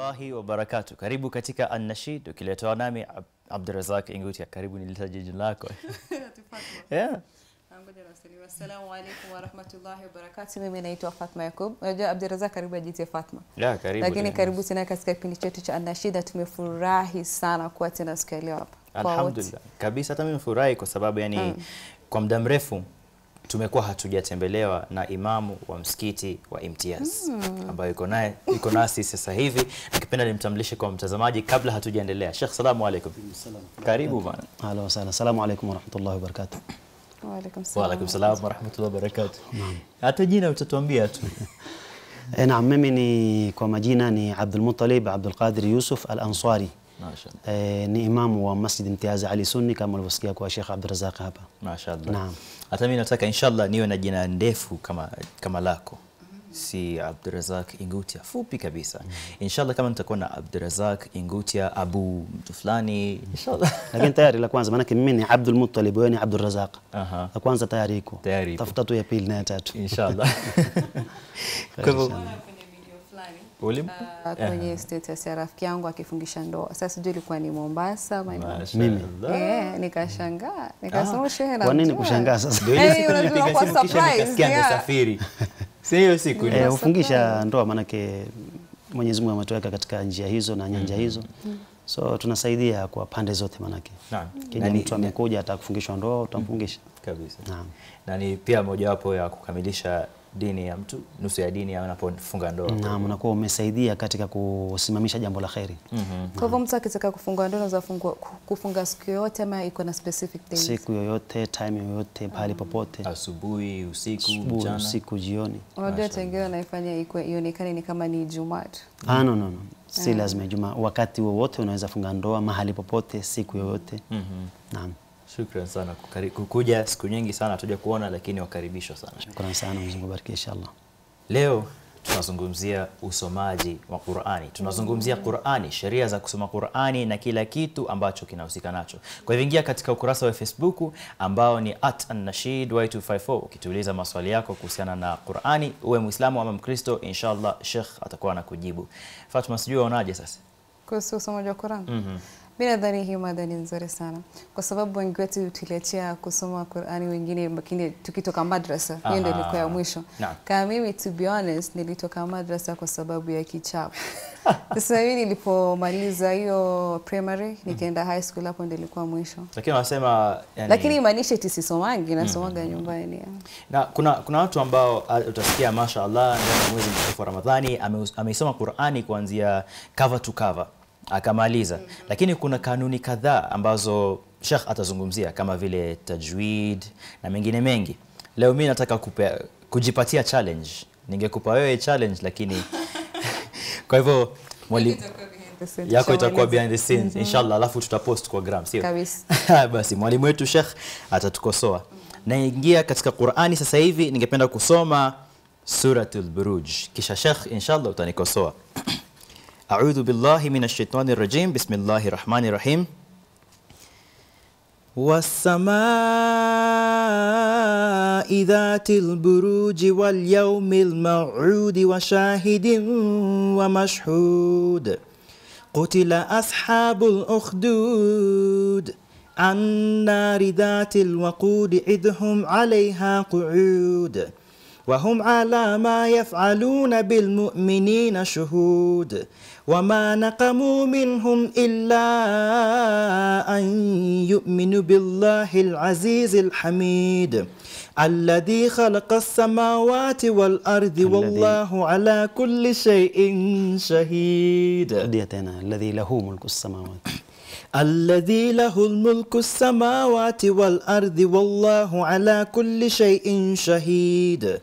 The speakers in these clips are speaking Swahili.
warahmatullahi wabarakatu. Karibu katika An-Nashid ukiletwa nami Ab Abdurazak Ingutia. Karibu nilitaje jina lako. yeah. Assalamu alaikum warahmatullahi wabarakatuh. Mimi naitwa Fatma Yakub. Unajua Abdurazak karibu ajitie Fatma. Yeah, karibu. Lakini karibu tena katika kipindi chetu cha Anashida. Tumefurahi sana kuwa tena siku ya leo hapa. Kwa wote. Alhamdulillah. Kabisa hata mimi nimefurahi kwa sababu yani kwa muda mrefu tumekuwa hatujatembelewa na imamu wa msikiti wa Imtiaz ambayo iko naye iko nasi sasa hivi. Nikipenda nimtambulishe kwa mtazamaji kabla hatujaendelea. Sheikh, salamu alaikum. Karibu bana. Ahlan wa sahlan. Assalamu alaikum warahmatullahi wabarakatuh. Wa alaikum Wa salam. alaikum salam wa rahmatullahi wa barakatuh. Hata jina utatuambia tu. E, naam, mimi ni kwa majina ni Abdul Muttalib Abdul Qadir Yusuf Al Ansari. Mashaallah. E, ni imamu wa Masjid Imtiaz Ali Sunni kama ulivyosikia kwa Sheikh Abdul Razak hapa. Mashaallah. Naam. Hata mimi nataka inshallah niwe na jina ndefu kama kama lako. Si Abdurazak Ingutia, fupi kabisa. Inshallah kama nitakuwa na Abdurazak Ingutia Abu mtu fulani inshallah. Lakini tayari la kwanza maanake mimi ni Abdul Muttalib wewe ni Abdul Razak. Aha. La kwanza tayari iko. Tayari iko. Tafuta tu ya pili na ya tatu. Inshallah. Kwa hivyo Kwenye video fulani ulim ah, kwenye status ya rafiki yangu akifungisha ndoa. Sasa sijui ilikuwa ni Mombasa ama ni Mimi. Eh, nikashangaa. Nikasema shehe na Kwa nini mjua. kushangaa sasa? ndio ile Eh, siku unajua nilipiga kwa simu kisha surprise, nikasikia yeah. amesafiri. Si hiyo siku Eh, hufungisha ndoa maanake Mwenyezi Mungu ametuweka katika njia hizo na nyanja hizo. So tunasaidia kwa pande zote maanake. Naam. Kija Na ni- mtu amekuja atakufungishwa ndoa utamfungisha. kabisa. Naam. Na ni pia mojawapo ya kukamilisha dini ya mtu, nusu ya dini anapofunga ndoa. Naam, unakuwa umesaidia katika kusimamisha jambo la kheri. Kwa hivyo mtu akitaka kufunga ndoa anaweza fungua- ku- kufunga siku yoyote ama iko na specific days? Siku yoyote, time yoyote, pahali popote, Asubuhi, usiku, asubuhi, mchana. usiku, jioni. Unajua watu wengine wanaifanya ikuwe- ionekane ni kama ni Ijumaa tu. Ah, no, no, no. Si lazima Ijumaa, wakati wowote unaweza funga ndoa mahali popote, siku yoyote. Mhm. Naam, Shukran sana kukari- kukuja siku nyingi sana hatuja kuona, lakini wakaribishwa sana. shukrani sana, Mwenyezi Mungu abariki inshallah. Leo tunazungumzia usomaji wa Qur'ani. Tunazungumzia Qur'ani, sheria za kusoma Qur'ani na kila kitu ambacho kinahusika nacho. Kwa hivyo ingia katika ukurasa wa Facebook ambao ni @annashid y254 ukituuliza maswali yako kuhusiana na Qur'ani, uwe Muislamu ama Mkristo, inshallah Sheikh atakuwa anakujibu. Fatma, sijui waonaje sasa? kuhusu usomaji wa Qur'an. Mhm. Mi nadhani hii mada ni nzuri sana kwa sababu wengi wetu tuliachia kusoma Qur'ani, wengine lakini tukitoka madrasa, hiyo ndio Aha. ilikuwa ya mwisho. Naam. Kama mimi to be honest, nilitoka madrasa kwa sababu ya kichapo. Sasa hivi nilipomaliza hiyo primary nikaenda high school, hapo ndio ilikuwa mwisho. Lakini wanasema yani, Lakini imaanisha eti sisomangi, nasomaga nyumbani. na kuna, kuna watu ambao ah, utasikia mashaallah ndani ya mwezi mtukufu wa Ramadhani ame- ameisoma Qur'ani kuanzia cover to cover akamaliza, lakini kuna kanuni kadhaa ambazo Sheikh atazungumzia kama vile tajwid na mengine mengi. Leo mimi nataka kupe, kujipatia challenge. Ningekupa wewe challenge lakini kwa hivyo mwali, yako itakuwa behind the scenes inshallah, alafu tutapost kwa gram, sio? Kabisa. Basi mwalimu wetu Sheikh atatukosoa. Naingia katika Qur'ani sasa hivi, ningependa kusoma Suratul Buruj, kisha Sheikh inshallah utanikosoa. A'udhu billahi minash shaitani rajim. Bismillahir rahmanir rahim. والسماء ذات البروج واليوم الموعود وشاهد ومشهود قتل أصحاب الأخدود النار ذات الوقود إذ هم عليها قعود وهم على ما يفعلون بالمؤمنين شهود وما نقموا منهم إلا أن يؤمنوا بالله العزيز الحميد الذي خلق السماوات والأرض والله على كل شيء شهيد Rudia tena, alladhi lahu mulku samawati الذي له الملك السماوات والأرض والله على كل شيء شهيد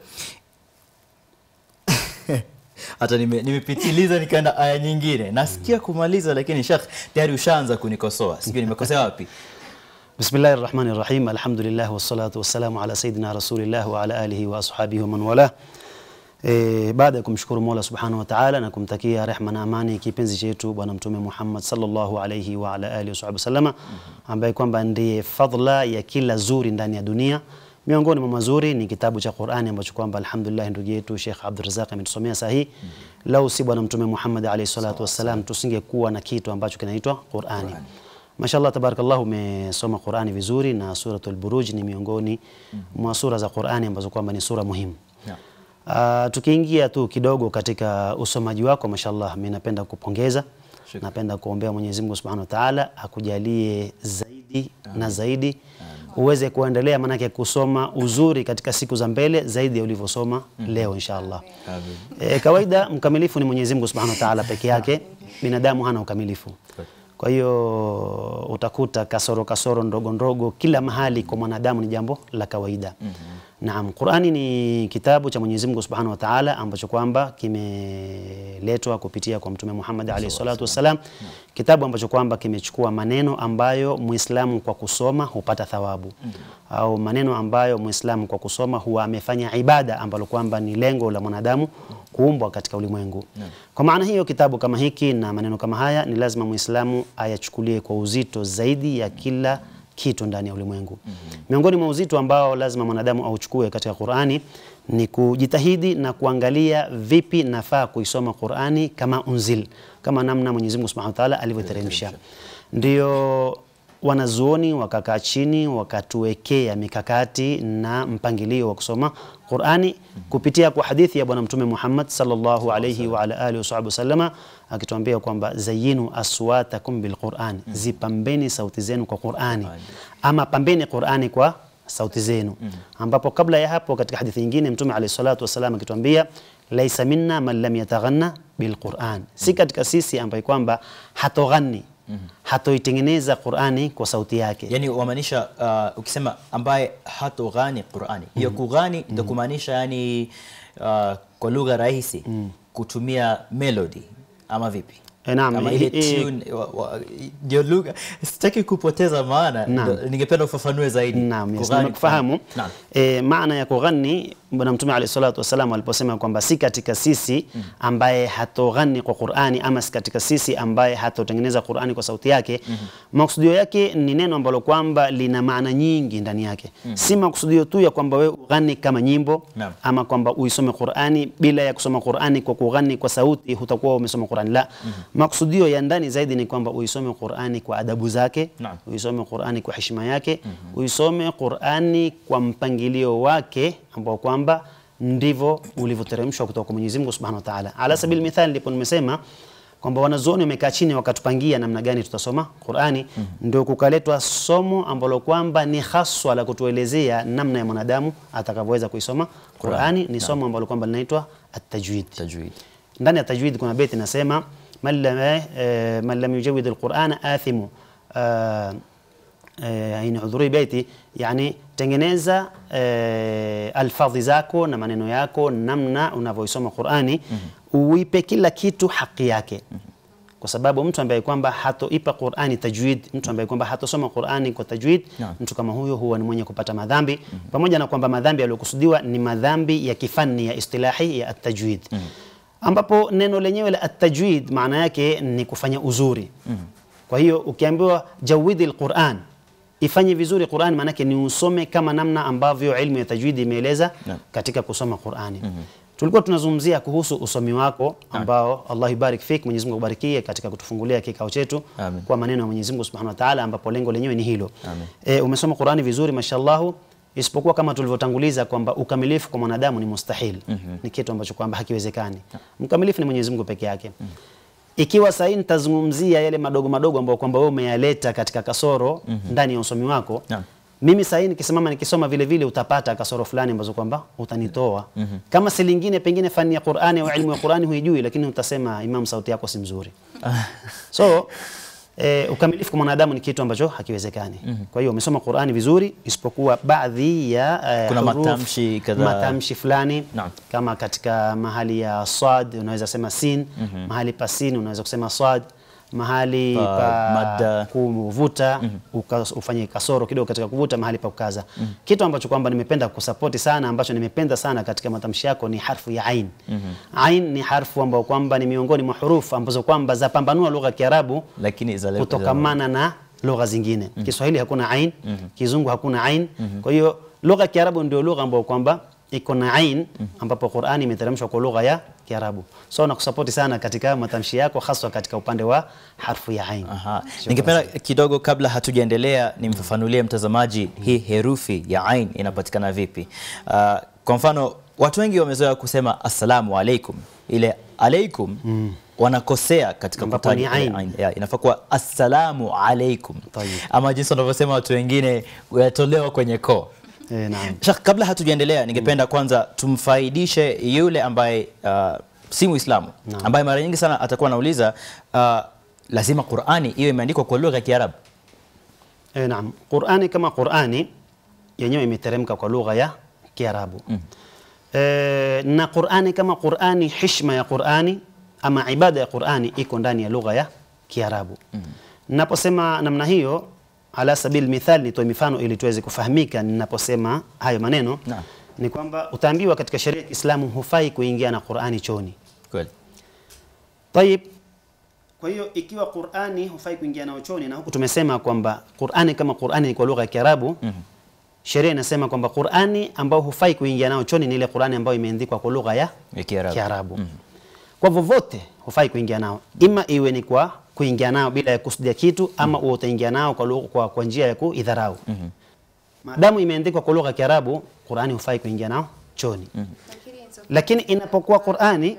hata nime- nimepitiliza nikaenda aya nyingine nasikia kumaliza lakini shekh tayari ushaanza kunikosoa sijui nimekosea wapi Bismillahir Rahmanir Rahim. Alhamdulillah wassalatu wassalamu ala sayidina Rasulillah wa ala alihi wa ashabihi wa man wala. E, baada ya kumshukuru Mola Subhanahu wa Ta'ala na kumtakia rehma na amani kipenzi chetu Bwana Mtume Muhammad sallallahu alayhi wa ala alihi wa sallama ambaye kwamba ndiye fadhila ya kila zuri ndani ya dunia. Miongoni mwa mazuri ni kitabu cha Qur'ani ambacho kwamba alhamdulillah ndugu yetu Sheikh Abdul Razak ametusomea sahihi lau si bwana mtume Muhammad alayhi salatu wassalam tusingekuwa na kitu ambacho kinaitwa Qur'ani. Mashallah tabarakallah umesoma Qur'ani vizuri na suratul Buruj ni miongoni mwa sura za Qur'ani ambazo kwamba ni sura muhimu. Naam. Uh, tukiingia tu kidogo katika usomaji wako mashallah, mimi napenda kupongeza, Shukran. napenda kuombea Mwenyezi Mungu Subhanahu wa Ta'ala akujalie zaidi na zaidi uweze kuendelea, maanake kusoma uzuri katika siku za mbele zaidi ya ulivyosoma leo inshallah. Amin. E, kawaida mkamilifu ni Mwenyezi Mungu Subhanahu wa Ta'ala peke yake, binadamu hana ukamilifu. Kwa hiyo utakuta kasoro kasoro ndogo ndogo kila mahali kwa mwanadamu ni jambo la kawaida. Naam, Qur'ani ni kitabu cha Mwenyezi Mungu Subhanahu wa Ta'ala ambacho kwamba kimeletwa kupitia kwa Mtume Muhammad alayhi salatu wassalam, kitabu ambacho kwamba kimechukua maneno ambayo Muislamu kwa kusoma hupata thawabu au maneno ambayo Muislamu kwa kusoma huwa amefanya ibada ambalo kwamba ni lengo la mwanadamu kuumbwa katika ulimwengu. Kwa maana hiyo kitabu kama hiki na maneno kama haya ni lazima Muislamu ayachukulie kwa uzito zaidi ya kila kitu ndani ya ulimwengu. Miongoni mwa uzito ambao lazima mwanadamu auchukue katika Qur'ani ni kujitahidi na kuangalia vipi nafaa kuisoma Qur'ani kama unzil, kama namna Mwenyezi Mungu Subhanahu wa Ta'ala alivyoteremsha. Ndio wanazuoni wakakaa chini wakatuwekea mikakati na mpangilio wa kusoma Qur'ani kupitia kwa hadithi ya Bwana Mtume Muhammad sallallahu alayhi wa ala alihi wa sallama akituambia kwamba zayinu aswatakum bilquran, zipambeni sauti zenu kwa Qur'ani ama pambeni Qur'ani kwa sauti zenu, ambapo kabla ya hapo katika hadithi nyingine Mtume alayhi salatu wasallam akituambia laisa minna man lam yataghanna bilquran, si katika sisi ambaye kwamba hatoghanni hatoitengeneza Qur'ani kwa sauti yake. Yani wamaanisha uh, ukisema ambaye hatoghani Qur'ani, hiyo kughani ndio kumaanisha yani uh, kwa lugha rahisi kutumia melody ama vipi? Eh, naam, Ama eh, ile eh, tune wa- wa- ndio lugha. Sitaki kupoteza maana, Naam. ndio ningependa ufafanue zaidi. Naam, yes, Kughani, nimekufahamu. Naam. E, maana ya kughani Bwana Mtume alayhi salatu wasallam aliposema kwamba si katika sisi ambaye hatoghani kwa Qur'ani ama si katika sisi ambaye hatotengeneza Qur'ani kwa sauti yake, makusudio yake ni neno ambalo kwamba lina maana nyingi ndani yake. Si makusudio tu ya kwamba wewe ughani kama nyimbo Naam. ama kwamba uisome Qur'ani bila ya kusoma Qur'ani kwa kughani kwa sauti hutakuwa umesoma Qur'ani. La, makusudio ya ndani zaidi ni kwamba uisome Qur'ani kwa adabu zake, Naam. uisome Qur'ani kwa heshima yake, uisome Qur'ani kwa mpangilio wake ambao kwamba ndivyo ulivyoteremshwa kutoka kwa Mwenyezi Mungu Subhanahu wa Ta'ala. Ala sabil mithal, ndipo nimesema kwamba wanazuoni wamekaa chini wakatupangia namna gani tutasoma Qur'ani, ndio kukaletwa somo ambalo kwamba ni haswa la kutuelezea namna ya mwanadamu atakavyoweza kuisoma Qur'ani. Ni somo ambalo kwamba linaitwa at-tajwid. Tajwid. ndani ya tajwid kuna beti nasema man lam eh, man lam yujawid alqur'ana athimu eh, eh, inahudhuri beti yani tengeneza eh, alfadhi zako na maneno yako namna unavyoisoma Qur'ani uipe kila kitu haki yake kwa sababu mtu ambaye kwamba hatoipa Qur'ani tajwid, mtu ambaye kwamba hatosoma Qur'ani kwa tajwid, Naam. mtu kama huyo huwa ni mwenye kupata madhambi, pamoja na kwamba madhambi yaliyokusudiwa ni madhambi ya kifani ya istilahi ya at-tajwid ambapo neno lenyewe la at-tajwid maana yake ni kufanya uzuri. Kwa hiyo ukiambiwa jawidi al-Qur'an, ifanye vizuri Qur'an, maana yake ni usome kama namna ambavyo ilmu ya tajwid imeeleza Naam. katika kusoma Qur'ani. Tulikuwa tunazungumzia kuhusu usomi wako ambao Allah ibarik fik, Mwenyezi Mungu akubarikie katika kutufungulia kikao chetu Amin. kwa maneno ya Mwenyezi Mungu Subhanahu wa Ta'ala, ambapo lengo lenyewe ni hilo. Amin. E, umesoma Qur'ani vizuri mashallahu, isipokuwa kama tulivyotanguliza kwamba ukamilifu kwa mwanadamu ni mustahil, ni kitu ambacho kwamba hakiwezekani. Mkamilifu ni Mwenyezi Mungu peke yake. Ikiwa sasa hii nitazungumzia yale madogo madogo ambayo kwamba wewe umeyaleta katika kasoro ndani ya usomi wako Naam. mimi sasa hii nikisimama nikisoma vile vile utapata kasoro fulani ambazo kwamba utanitoa. Kama si lingine pengine fani ya Qur'ani au ilmu ya Qur'ani huijui, lakini utasema Imam, sauti yako si mzuri. So eh, ukamilifu kwa mwanadamu ni kitu ambacho hakiwezekani. Kwa hiyo umesoma Qur'ani vizuri, isipokuwa baadhi ya eh, Kuna huruf, matamshi kadhaa. matamshi fulani Naam. kama katika mahali ya sad unaweza sema sin, mahali pa sin unaweza kusema sad, mahali Pa pa, madda. kuvuta uka, ufanye kasoro kidogo katika kuvuta mahali pa kukaza. Kitu ambacho kwamba nimependa kusapoti sana ambacho nimependa sana katika matamshi yako ni harfu ya ain. Ain ni harfu ambayo kwamba ni miongoni mwa hurufu ambazo kwamba zapambanua lugha ya Kiarabu Lakini za kutokamana na lugha zingine. Kiswahili hakuna ain, Kizungu hakuna ain. Kwa hiyo lugha ya Kiarabu ndio lugha ambayo kwamba iko na ain ambapo Qur'ani imeteremshwa kwa lugha ya Kiarabu. So nakusapoti sana katika matamshi yako haswa katika upande wa harfu ya ain. Aha. Ningependa kidogo kabla hatujaendelea nimfafanulie mtazamaji hii herufi ya ain inapatikana vipi. Uh, kwa mfano watu wengi wamezoea kusema assalamu alaikum, ile alaikum wanakosea katika Ambapo kutaja ni ile ain. ain. Ya, inafaa kuwa assalamu alaikum Tayyib. ama jinsi wanavyosema watu wengine yatolewa kwenye koo. Eh, naam. Sheikh, kabla hatujaendelea ningependa kwanza tumfaidishe yule ambaye uh, si Muislamu ambaye mara nyingi sana atakuwa anauliza uh, lazima Qur'ani iwe imeandikwa kwa lugha ya Kiarabu. Eh, naam. Qur'ani kama Qur'ani yenyewe imeteremka kwa lugha ya Kiarabu. Eh, na Qur'ani kama Qur'ani, hishma ya Qur'ani ama ibada ya Qur'ani iko ndani ya lugha ya Kiarabu. Naposema namna hiyo ala sabil mithal, nitoe mifano ili tuweze kufahamika ninaposema hayo maneno Naam. ni kwamba utaambiwa katika sheria ya Kiislamu hufai kuingia na Qur'ani chooni. Kweli. Tayib. Kwa hiyo ikiwa Qur'ani hufai kuingia nao chooni na huku tumesema kwamba Qur'ani kama Qur'ani ni kwa lugha ya Kiarabu, sheria inasema kwamba Qur'ani ambao hufai kuingia nao chooni ni ile Qur'ani ambayo imeandikwa kwa lugha ya Ya Kiarabu. Kiarabu. Kwa vovote hufai kuingia nao, ima iwe ni kwa kuingia nao bila ya kusudia kitu ama uwe utaingia nao kwa, lugha- kwa, kwa njia ya kuidharau. Maadamu imeandikwa kwa lugha ya Kiarabu, Qur'ani hufai kuingia nao chooni. Lakini inapokuwa Qur'ani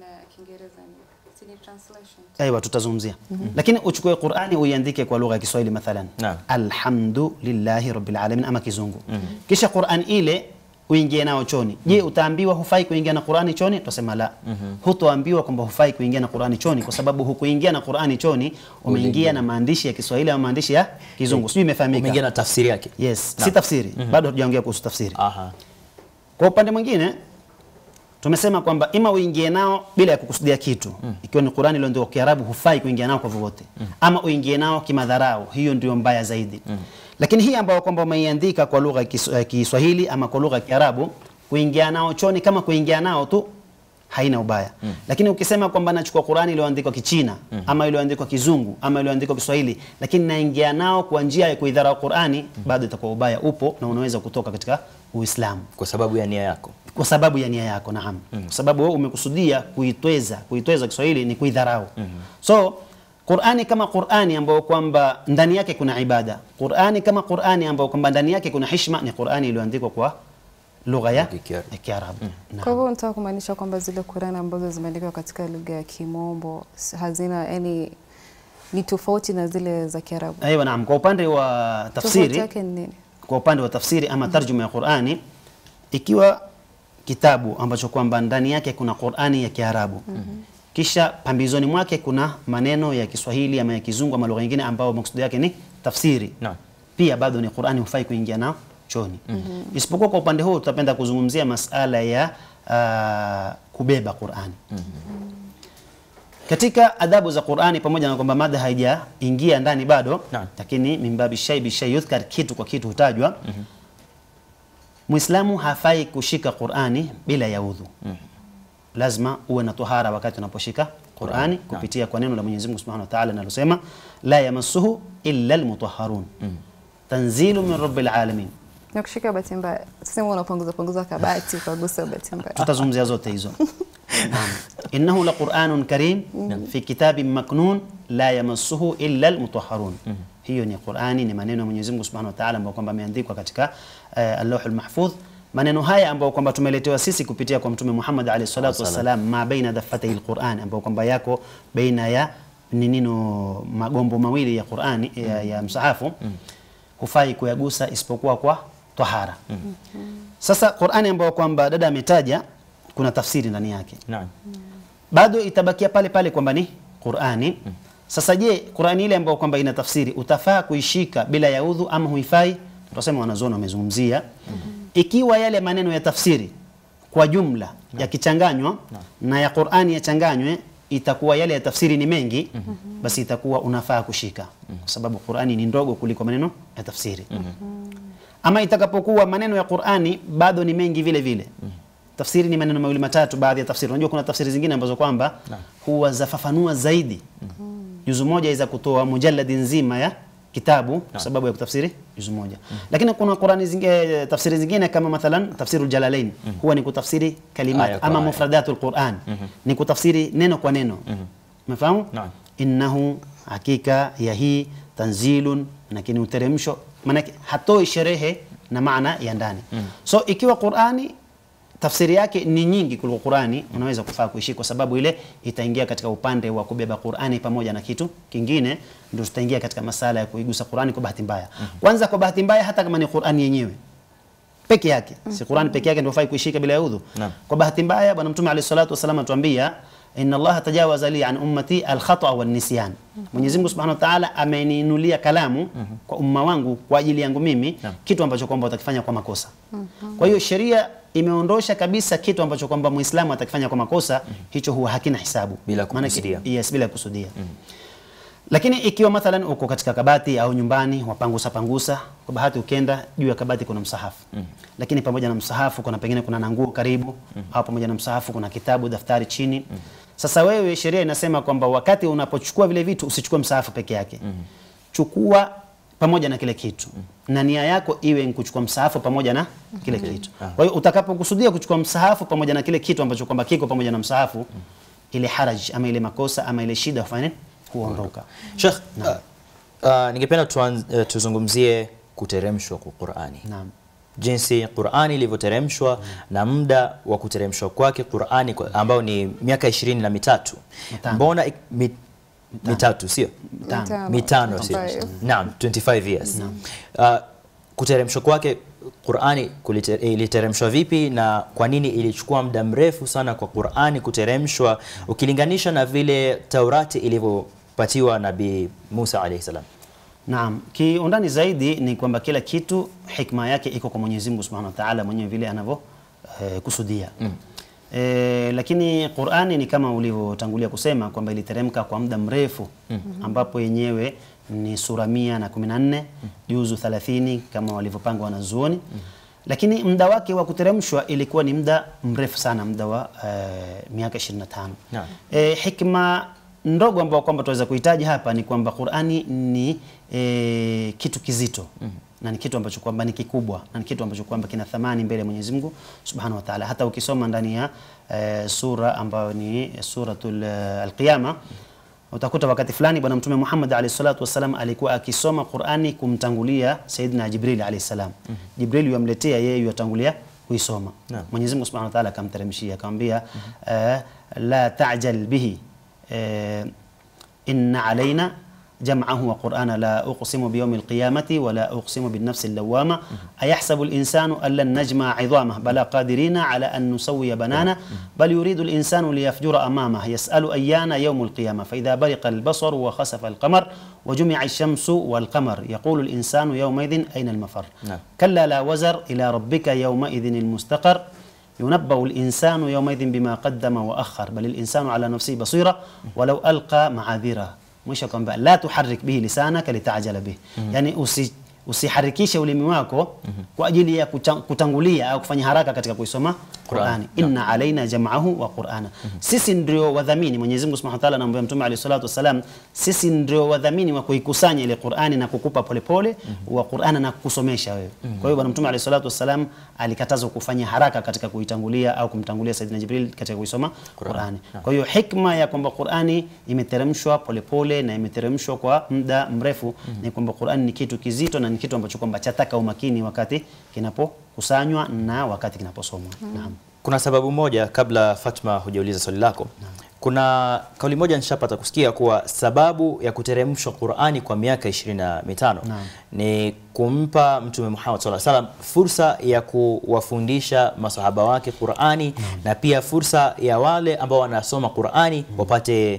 Aiwa, tutazungumzia lakini uchukue Qur'ani uiandike kwa lugha ya Kiswahili mathalan, Naam. alhamdulillahi rabbil alamin ama Kizungu, kisha Qur'an ile uingie nao choni. Je, utaambiwa hufai kuingia na Qur'ani choni? Tutasema la. Hutoambiwa kwamba hufai kuingia na Qur'ani choni, kwa sababu hukuingia na Qur'ani choni, umeingia na maandishi ya Kiswahili ama maandishi ya Kizungu. Sijui imefahamika? Umeingia na tafsiri yake. Yes, Naam. si tafsiri. Bado hatujaongea kuhusu tafsiri. Aha. Kwa upande mwingine tumesema kwamba ima uingie nao bila ya kukusudia kitu ikiwa ni Qur'ani ile ndio Kiarabu hufai kuingia nao kwa vyovyote ama uingie nao kimadharau hiyo ndio mbaya zaidi lakini hii ambayo kwamba umeiandika kwa lugha ya Kis- ya Kiswahili ama kwa lugha ya Kiarabu kuingia nao choni kama kuingia nao tu haina ubaya lakini ukisema kwamba nachukua Qur'ani iliyoandikwa Kichina ama iliyoandikwa Kizungu ama iliyoandikwa Kiswahili lakini naingia nao kwa njia ya kuidharau Qur'ani bado itakuwa ubaya upo na unaweza kutoka katika Uislamu Kwa sababu ya nia yako. kwa sababu ya nia yako naam kwa sababu wewe umekusudia kuitweza kuitweza Kiswahili ni kuidharau so Qur'ani kama Qur'ani ambayo kwamba ndani yake kuna ibada Qur'ani kama Qur'ani ambayo kwamba ndani yake kuna hishma ni Qur'ani iliyoandikwa kwa lugha ya Ya Kiarabu. ya Kiarabu Naam. Kwa hivyo nataka kumaanisha kwamba zile Qur'an ambazo zimeandikwa katika lugha ya Kimombo s- hazina yani ni tofauti na zile za Kiarabu. Aiwa, naam kwa upande wa Tofauti tafsiri yake ni nini? kwa upande wa tafsiri ama tarjuma ya Qur'ani ikiwa kitabu ambacho kwamba ndani yake kuna Qur'ani ya Kiarabu kisha pambizoni mwake kuna maneno ya Kiswahili ama ya Kizungu ama lugha nyingine ambao maksudi yake ni tafsiri Naam. pia bado ni Qur'ani hufai kuingia nao choni isipokuwa kwa upande huu tutapenda kuzungumzia masala ya ah, kubeba Qur'ani katika adabu za Qur'ani pamoja na kwamba mada haijaingia ndani bado Naam. lakini mimbabi shay bi shay yudhkar kitu kwa kitu hutajwa Muislamu hafai kushika Qur'ani bila ya udhu lazima uwe na tohara wakati unaposhika Qur'ani kupitia kwa neno la Mwenyezi Mungu Subhanahu wa Ta'ala linalosema la yamassuhu illa almutahharun tanzilu min rabbil alamin Na kushika bahati mbaya. Sema unapunguza punguza kabati ukagusa bahati mbaya. tutazungumzia zote hizo Naam. innahu laqur'anun karim fi kitabin maknun la yamassuhu illa almutahharun hiyo ni Qur'ani ni maneno ya Mwenyezi Mungu Subhanahu wa Ta'ala ambayo kwamba ameandikwa katika uh, al-Lawh al-Mahfudh maneno haya ambayo kwamba tumeletewa sisi kupitia kwa Mtume Muhammad alayhi salatu wassalam ma baina daffatay al-Qur'an ambayo kwamba yako baina ya ni nino magombo mawili ya Qur'ani ya, ya msahafu hufai kuyagusa isipokuwa kwa tahara sasa Qur'ani ambayo kwamba dada ametaja kuna tafsiri ndani yake Naam. bado itabakia pale pale kwamba ni Qur'ani. Sasa je, Qur'ani ile ambayo kwamba ina tafsiri utafaa kuishika bila ya udhu ama huifai? Tutasema wanazuoni wamezungumzia ikiwa yale maneno ya tafsiri kwa jumla yakichanganywa na ya Qur'ani yachanganywe itakuwa yale ya tafsiri ni mengi basi itakuwa unafaa kushika kwa sababu Qur'ani ni ndogo kuliko maneno ya tafsiri ama itakapokuwa maneno ya Qur'ani bado ni mengi vile vile tafsiri ni maneno mawili matatu baadhi ya tafsiri unajua kuna tafsiri zingine ambazo kwamba huwa zafafanua zaidi juzu moja iza kutoa mujalladi nzima ya kitabu kwa sababu ya kutafsiri juzu moja. Lakini kuna Qurani zingine, tafsiri zingine kama mathalan tafsirul Jalalain huwa ni kutafsiri kalimat Aya kwa ama aya. mufradatul Quran ni kutafsiri neno kwa neno. Umefahamu? Naam. Innahu hakika ya hii tanzilun, lakini uteremsho, maanake hatoi sherehe na maana ya ndani. So ikiwa Qurani tafsiri yake ni nyingi kuliko Qurani, unaweza kufaa kuishi kwa sababu ile itaingia katika upande wa kubeba Qurani pamoja na kitu kingine, ndio tutaingia katika masala ya kuigusa Qurani kwa bahati mbaya. Kwanza kwa bahati mbaya, hata kama ni Qurani yenyewe peke yake, si Qurani peke yake ndio fai kuishika bila ya udhu. Naam. Kwa bahati mbaya, Bwana Mtume alayhi salatu wasallam atuambia inna Allaha tajawaza li an ummati alkhata wan nisyan. Mwenyezi Mungu Subhanahu wa Ta'ala ameniinulia kalamu kwa umma wangu kwa ajili yangu mimi Naam. kitu ambacho kwamba utakifanya kwa makosa. Kwa hiyo sheria imeondosha kabisa kitu ambacho kwamba Muislamu atakifanya kwa makosa, hicho huwa hakina hisabu Bila Maana kukusudia. Yes, bila kusudia. Lakini ikiwa mathalan uko katika kabati au nyumbani wapangusa pangusa, kwa bahati ukenda juu ya kabati kuna msahafu lakini pamoja na msahafu kuna pengine kuna na nguo karibu au pamoja na msahafu kuna kitabu, daftari chini. Sasa wewe, sheria inasema kwamba wakati unapochukua vile vitu usichukue msahafu peke yake, chukua pamoja na kile kitu na nia yako iwe ni kuchukua msahafu pamoja na kile kitu. Kwa hiyo utakapokusudia kuchukua msahafu pamoja na kile kitu ambacho kwamba kiko pamoja na msahafu, ile haraj ama ile makosa ama ile shida hufanya nini? huondoka. Sheikh, uh, uh, ningependa tuanz- uh, tuzungumzie kuteremshwa kwa Qur'ani. Naam. Jinsi Qur'ani ilivyoteremshwa na muda wa kuteremshwa kwake Qur'ani kwa- ambao ni miaka ishirini na mitatu. Mitano. Mbona ik- mi, mitatu sio? Mitano. Mitano sio? 25. Naam, 25 years. Uh, kuteremshwa kwake Qur'ani kulite- iliteremshwa vipi na kwa nini ilichukua muda mrefu sana kwa Qur'ani kuteremshwa ukilinganisha na vile Taurati ilivyopatiwa Nabii Musa alayhi salam? Naam, kiundani zaidi ni kwamba kila kitu hikma yake iko kwa Mwenyezi Mungu Subhanahu wa Ta'ala mwenyewe vile anavyo eh, kusudia. Eh, lakini Qur'ani ni kama ulivyotangulia kusema kwamba iliteremka kwa muda mrefu ambapo yenyewe ni sura mia na kumi na nne juzu 30 kama walivyopanga wanazuoni lakini muda wake wa kuteremshwa ilikuwa ni muda mrefu sana, muda wa eh, miaka 25. Naam. E, hikma ndogo ambayo kwamba tunaweza kuhitaji hapa ni kwamba Qur'ani ni e, kitu kizito na ni kitu ambacho kwamba ni kikubwa na ni kitu ambacho kwamba kina thamani mbele ya Mwenyezi Mungu Subhanahu wa Ta'ala. Hata ukisoma ndani ya e, sura ambayo ni suratul eh, Al-Qiyama utakuta wakati fulani Bwana Mtume Muhammad alayhi salatu wasalam alikuwa akisoma Qur'ani kumtangulia Sayyidina Jibril alayhi salam. Jibril yamletea yeye yatangulia kuisoma. Naam. Mwenyezi Mungu Subhanahu wa Ta'ala akamteremshia akamwambia eh, la ta'jal bihi eh, inna alaina jam'ahu wa qur'ana la uqsimu biyawmi alqiyamati wa la uqsimu bin nafsi allawama ayahsabu alinsanu an lan najma'a 'idhamah bala qadirina ala an nusawwiya banana bal yuridu alinsanu liyafjura amamah yas'alu ayyana yawm alqiyamah fa idha bariqa albasaru wa khasafa alqamar wa jumi'a ash-shamsu wal qamar yaqulu alinsanu yawma idhin ayna almafar نعم. كلا لا وزر إلى ربك يومئذ المستقر ينبأ الإنسان يومئذ بما قدم وأخر بل الإنسان على نفسه بصيرة ولو ألقى معاذيره mwisho kwamba la tuharrik bihi lisanaka litajala bihi yani usi usiharikishe ulimi wako kwa ajili ya kucha- kutangulia au kufanya haraka katika kuisoma Qur'ani. Inna alaina jam'ahu wa Qur'ana. Sisi ndio wadhamini, Mwenyezi Mungu Subhanahu wa Ta'ala anamwambia Mtume alayhi salatu wasalam, sisi ndio wadhamini wa kuikusanya ile Qur'ani na kukupa polepole wa Qur'ana na kukusomesha wewe. Kwa hiyo Bwana Mtume alayhi salatu wasalam alikatazwa kufanya haraka katika kuitangulia au kumtangulia Saidina Jibril katika kuisoma Qur'ani. Kwa hiyo hikma ya kwamba Qur'ani imeteremshwa polepole na imeteremshwa kwa muda mrefu ni kwamba Qur'ani ni kitu kizito na ni kitu ambacho kwamba chataka umakini wakati kinapokusanywa na wakati kinaposomwa. Naam. Kuna sababu moja, kabla Fatma hujauliza swali lako, kuna kauli moja nishapata kusikia kuwa sababu ya kuteremshwa Qur'ani kwa miaka ishirini na mitano ni kumpa Mtume Muhammad sallallahu alaihi wasallam fursa ya kuwafundisha masahaba wake Qur'ani na pia fursa ya wale ambao wanasoma Qur'ani wapate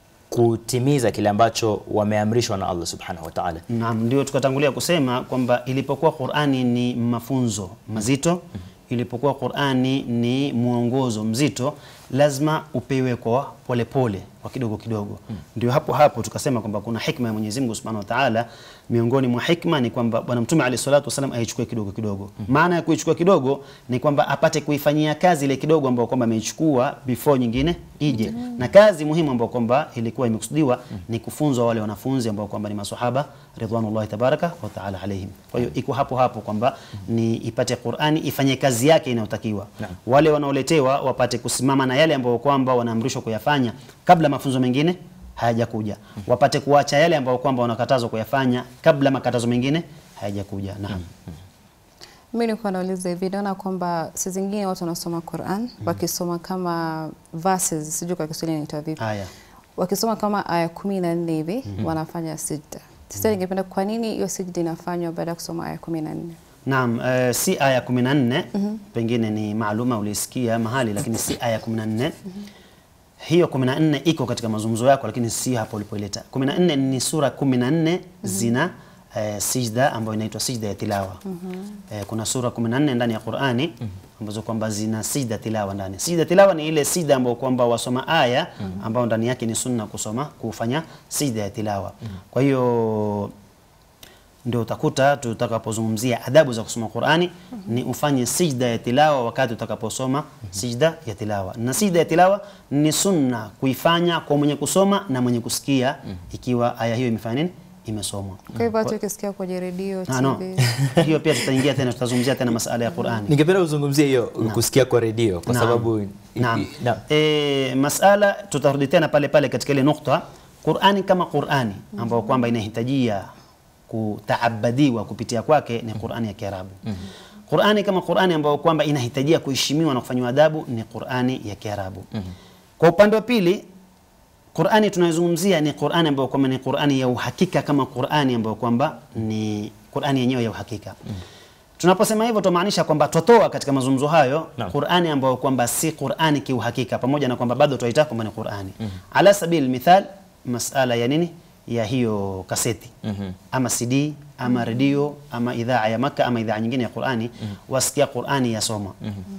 kutimiza kile ambacho wameamrishwa na Allah subhanahu wa ta'ala. Naam, ndio tukatangulia kusema kwamba ilipokuwa Qur'ani ni mafunzo mazito, ilipokuwa Qur'ani ni mwongozo mzito, lazima upewe kwa polepole kwa kidogo kidogo. Ndio hapo hapo tukasema kwamba kuna hikma ya Mwenyezi Mungu Subhanahu wa Ta'ala. Miongoni mwa hikma ni kwamba Bwana Mtume alayhi salatu wasallam aichukue kidogo kidogo. Maana ya kuichukua kidogo ni kwamba apate kuifanyia kazi ile kidogo ambayo kwamba ameichukua before nyingine ije. Na kazi muhimu ambayo kwamba ilikuwa imekusudiwa ni kufunzwa wale wanafunzi ambao kwamba ni maswahaba ridwanullahi tabaraka wa taala alaihim. Kwa hiyo iko hapo hapo kwamba ni ipate Qur'ani ifanye kazi yake inayotakiwa. Wale wanaoletewa wapate kusimama na yale ambayo kwamba wanaamrishwa kuyafanya kabla mafunzo mengine hayajakuja. Wapate kuacha yale ambayo kwamba wanakatazwa kuyafanya kabla makatazo mengine hayajakuja. Naam. Mimi nilikuwa nauliza hivi, naona kwamba saa zingine watu wanasoma Quran wakisoma kama verses, sijui kwa Kiswahili inaitwa vipi, Haya. wakisoma kama aya kumi na nne hivi wanafanya sijda. Sasa ningependa kwa nini hiyo sijda inafanywa baada ya kusoma aya kumi na nne? Naam, eh, si aya 14 pengine ni maaluma ulisikia mahali, lakini si aya 14. Hiyo 14 iko katika mazungumzo yako, lakini si hapo ulipoileta. 14 ni sura 14 zina eh, sijda ambayo inaitwa sijda ya tilawa. Eh, kuna sura 14 ndani ya Qur'ani ambazo kwamba zina sijda tilawa ndani. Sijda tilawa ni ile sijda ambayo kwamba wasoma aya ambayo ndani yake ni sunna kusoma kufanya sijda ya tilawa. Kwa hiyo ndio utakuta tutakapozungumzia adabu za kusoma Qur'ani ni ufanye sijda ya tilawa wakati utakaposoma sijda ya tilawa. Na sijda ya tilawa ni sunna kuifanya kwa mwenye kusoma na mwenye kusikia ikiwa aya hiyo imefanya nini? Imesomwa. Kwa hivyo watu wakisikia kwenye redio, Ah, no. TV, hiyo pia tutaingia tena tutazungumzia tena masala ya Qur'ani. Ningependa uzungumzie hiyo kusikia kwa redio kwa Naam. sababu Naam. Naam. E, masala tutarudi tena pale pale katika ile nukta Qur'ani kama Qur'ani ambayo kwamba inahitajia kutaabadiwa kupitia kwake ni Qur'ani ya Kiarabu. Qur'ani kama Qur'ani ambayo kwamba inahitajia kuheshimiwa na kufanywa adabu ni Qur'ani ya Kiarabu. Kwa upande wa pili Qur'ani tunayozungumzia ni Qur'ani ambayo kwamba ni Qur'ani ya uhakika kama Qur'ani ambayo kwamba ni Qur'ani yenyewe ya uhakika. Tunaposema hivyo tumaanisha kwamba twatoa katika mazungumzo hayo Naam. Qur'ani ambayo kwamba si Qur'ani kiuhakika pamoja na kwamba bado twaita kwamba ni Qur'ani. Ala sabil mithal masala ya nini? Ya hiyo kaseti ama CD ama redio ama idhaa ya Maka ama idhaa nyingine ya Qur'ani wasikia Qur'ani yasoma.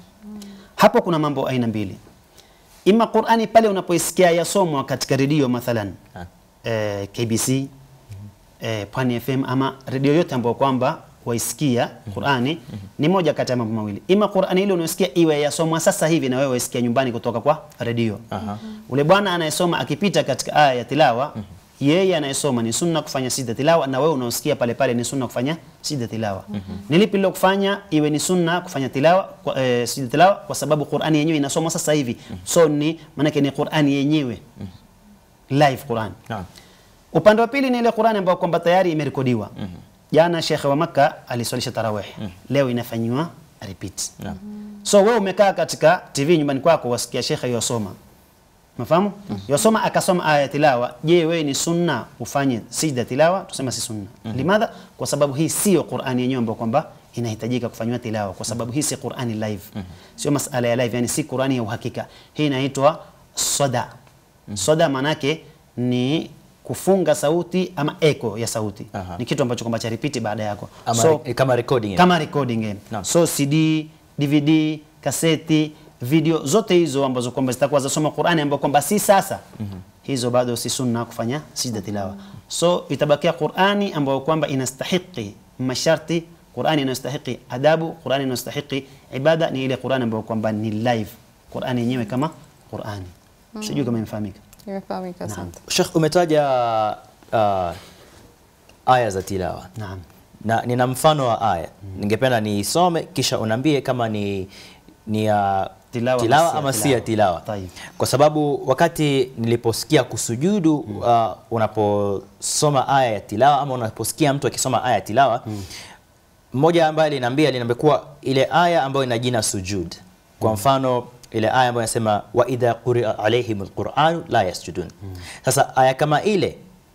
Hapo kuna mambo aina mbili. Ima Qur'ani pale unapoisikia yasomwa katika redio mathalan Ah. eh, KBC eh, Pwani FM ama redio yote ambayo kwamba waisikia Qur'ani ni moja kati ya mambo mawili. Ima Qur'ani ile unayosikia iwe yasomwa sasa hivi na wewe waisikia nyumbani kutoka kwa redio. Aha. Ule bwana anayesoma akipita katika aya ya tilawa yeye anayesoma ni sunna kufanya sijda tilawa na wewe unaosikia pale pale ni sunna kufanya sijda tilawa. Ni lipi lilo kufanya iwe ni sunna kufanya tilawa kwa, eh, sijda tilawa kwa sababu Qur'ani yenyewe inasomwa sasa hivi. So ni maana ni Qur'ani yenyewe. Live Qur'an. Naam. Upande wa pili ni ile Qur'ani ambayo kwamba tayari imerekodiwa. Jana Sheikh wa Makka aliswalisha tarawih. Leo inafanywa repeat. Naam. So wewe umekaa katika TV nyumbani kwako wasikia Sheikh yosoma. Mafahamu? Yosoma akasoma aya ya tilawa. Je, wewe ni sunna ufanye sijda tilawa? Tusema si sunna. Limadha? Kwa sababu hii sio Qur'ani yenyewe ambayo kwamba inahitajika kufanywa tilawa kwa sababu hii si Qur'ani live. Sio masala ya live, yani si Qur'ani ya uhakika. Hii inaitwa soda. Soda manake ni kufunga sauti ama echo ya sauti. Aha. Ni kitu ambacho kwamba cha repeat baada yako. Ama So, re- kama recording. kama recording eh. Naam. So CD, DVD, kaseti, video zote hizo ambazo kwamba zitakuwa zasoma Qur'ani ambayo kwamba si sasa. Hizo bado si sunna kufanya sijda tilawa. So itabakia Qur'ani ambayo kwamba inastahiki masharti Qur'ani inastahiki adabu, Qur'ani inastahiki ibada ni ile Qur'ani ambayo kwamba ni live. Qur'ani yenyewe kama Qur'ani. Sijui kama imefahamika. imefahamika. Asante. Sheikh umetaja uh, aya za tilawa. Naam. Na nina mfano wa aya. Ningependa niisome kisha unaambie kama ni ni ya Tilawa tilawa ama ama si ya si ya tilawa. tilawa. Tayib. Kwa sababu wakati niliposikia kusujudu uh, unaposoma aya ya tilawa ama unaposikia mtu akisoma aya ya tilawa mmoja ambaye aliniambia aliniambia kuwa ile aya ambayo ina jina sujud. Kwa mfano ile aya ambayo inasema wa idha quria alaihim alquran la yasjudun. Sasa aya kama ile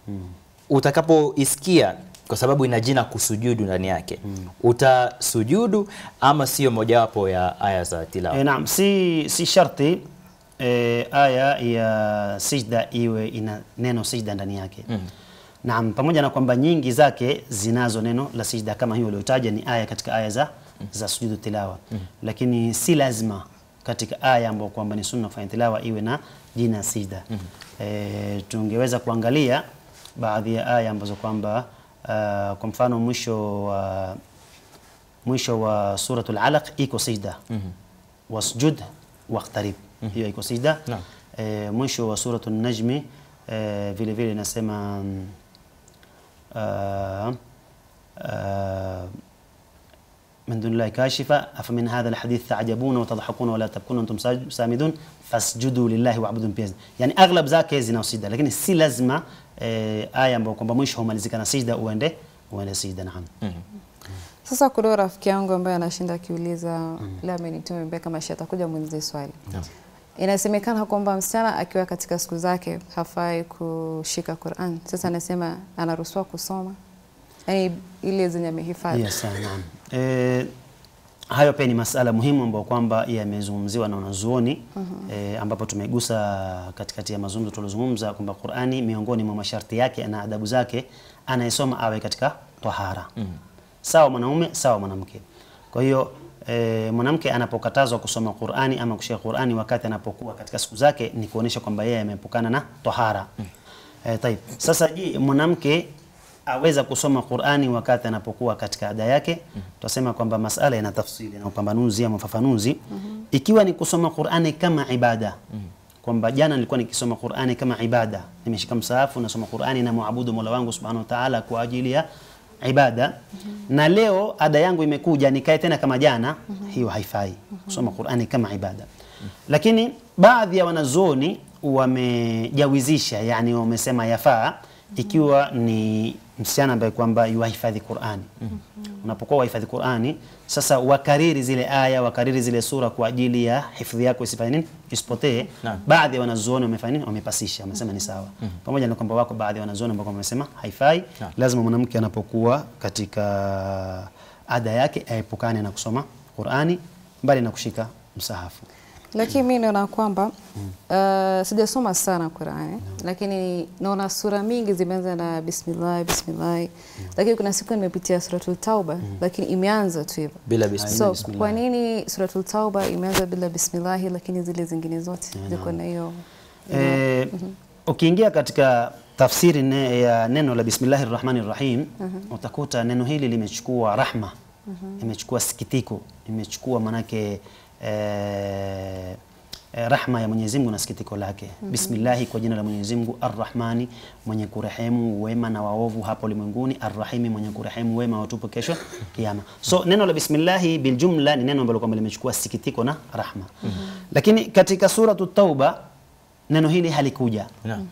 utakapoisikia kwa sababu ina jina kusujudu ndani yake utasujudu ama sio mojawapo ya aya za tilawa? E, naam, si, si sharti e, aya ya sijda iwe ina neno sijda ndani yake. Naam, pamoja na kwamba nyingi zake zinazo neno la sijda kama hiyo uliotaja ni aya katika aya za, za sujudu tilawa. Lakini si lazima katika aya ambayo kwamba ni sunna kufanya tilawa iwe na jina sijda. E, tungeweza kuangalia baadhi ya aya ambazo kwamba uh, kwa mfano mwisho wa mwisho wa suratul alaq iko sijda wasjud waqtarib hiyo iko sijda Naam. e, mwisho wa suratul najmi e, vile vile inasema mm, آه، آه، من دون الله كاشفة أفمن هذا الحديث تعجبون وتضحكون ولا تبكون وأنتم ساج- سامدون فاسجدوا لله واعبدوا بيز يعني أغلب zake zina sijda lakini si lazima eh, aya ambayo kwamba mwisho humalizika na sijda uende uende sijda naam Sasa kuna rafiki yangu ambaye anashinda akiuliza leo amenituma mbaya kama shi atakuja muulize swali. Inasemekana kwamba msichana akiwa katika siku zake hafai kushika Qur'an. Sasa anasema anaruhusiwa kusoma, yaani ile zenye amehifadhi. Yes, naam. Eh, hayo pia ni masala muhimu ambayo kwamba yamezungumziwa na wanazuoni eh, ambapo tumegusa katikati ya mazungumzo tuliozungumza kwamba Qur'ani miongoni mwa masharti yake na adabu zake anayesoma awe katika tahara sawa mwanaume sawa mwanamke. Kwa hiyo e, mwanamke anapokatazwa kusoma Qur'ani ama kushika Qur'ani wakati anapokuwa katika siku zake ni kuonesha kwamba yeye ameepukana na tahara. E, taib. Sasa je, mwanamke aweza kusoma Qur'ani wakati anapokuwa katika ada yake? Tutasema kwamba masala yana tafsiri na upambanuzi ama ufafanuzi. Ikiwa ni kusoma Qur'ani kama ibada kwamba jana nilikuwa nikisoma Qur'ani kama ibada, nimeshika msahafu nasoma Qur'ani na muabudu Mola wangu Subhanahu wa Ta'ala kwa ajili ya ibada na leo ada yangu imekuja nikae tena kama jana, hiyo haifai kusoma Qur'ani kama ibada. Lakini baadhi ya wanazuoni wamejawizisha, yani wamesema yafaa ikiwa ni msichana ambaye kwamba yuhifadhi Qur'ani. Unapokuwa wahifadhi Qur'ani, sasa wakariri zile aya, wakariri zile sura kwa ajili ya hifadhi yako isifanye nini, isipotee. Naam. Baadhi ya wanazuoni wamefanya nini, wamepasisha, wamesema ni sawa, pamoja na kwamba wako baadhi ya wanazuoni ambao wamesema haifai. Naam. Lazima mwanamke anapokuwa katika ada yake aepukane na kusoma Qur'ani, mbali na kushika msahafu. Lakini mimi naona kwamba uh, sijasoma sana Qur'ani lakini naona sura mingi zimeanza na bismillah bismillah, lakini kuna siku nimepitia suratul Tauba lakini imeanza tu hivyo. bila bismillah. So bismillah. kwa nini suratul Tauba imeanza bila bismillah lakini zile zingine zote ziko na hiyo Eh, ukiingia katika tafsiri ne, ya neno la bismillahir rahmanir rahim utakuta neno hili limechukua rahma imechukua sikitiko imechukua manake eh, eh, rahma ya Mwenyezi Mungu na sikitiko lake bismillahi kwa jina la Mwenyezi Mungu arrahmani mwenye kurehemu wema na waovu hapo ulimwenguni arrahimi mwenye kurehemu wema watupu kesho kiyama so neno la bismillahi biljumla ni neno ambalo kwamba limechukua sikitiko na rahma lakini katika suratu tauba neno hili halikuja Naam.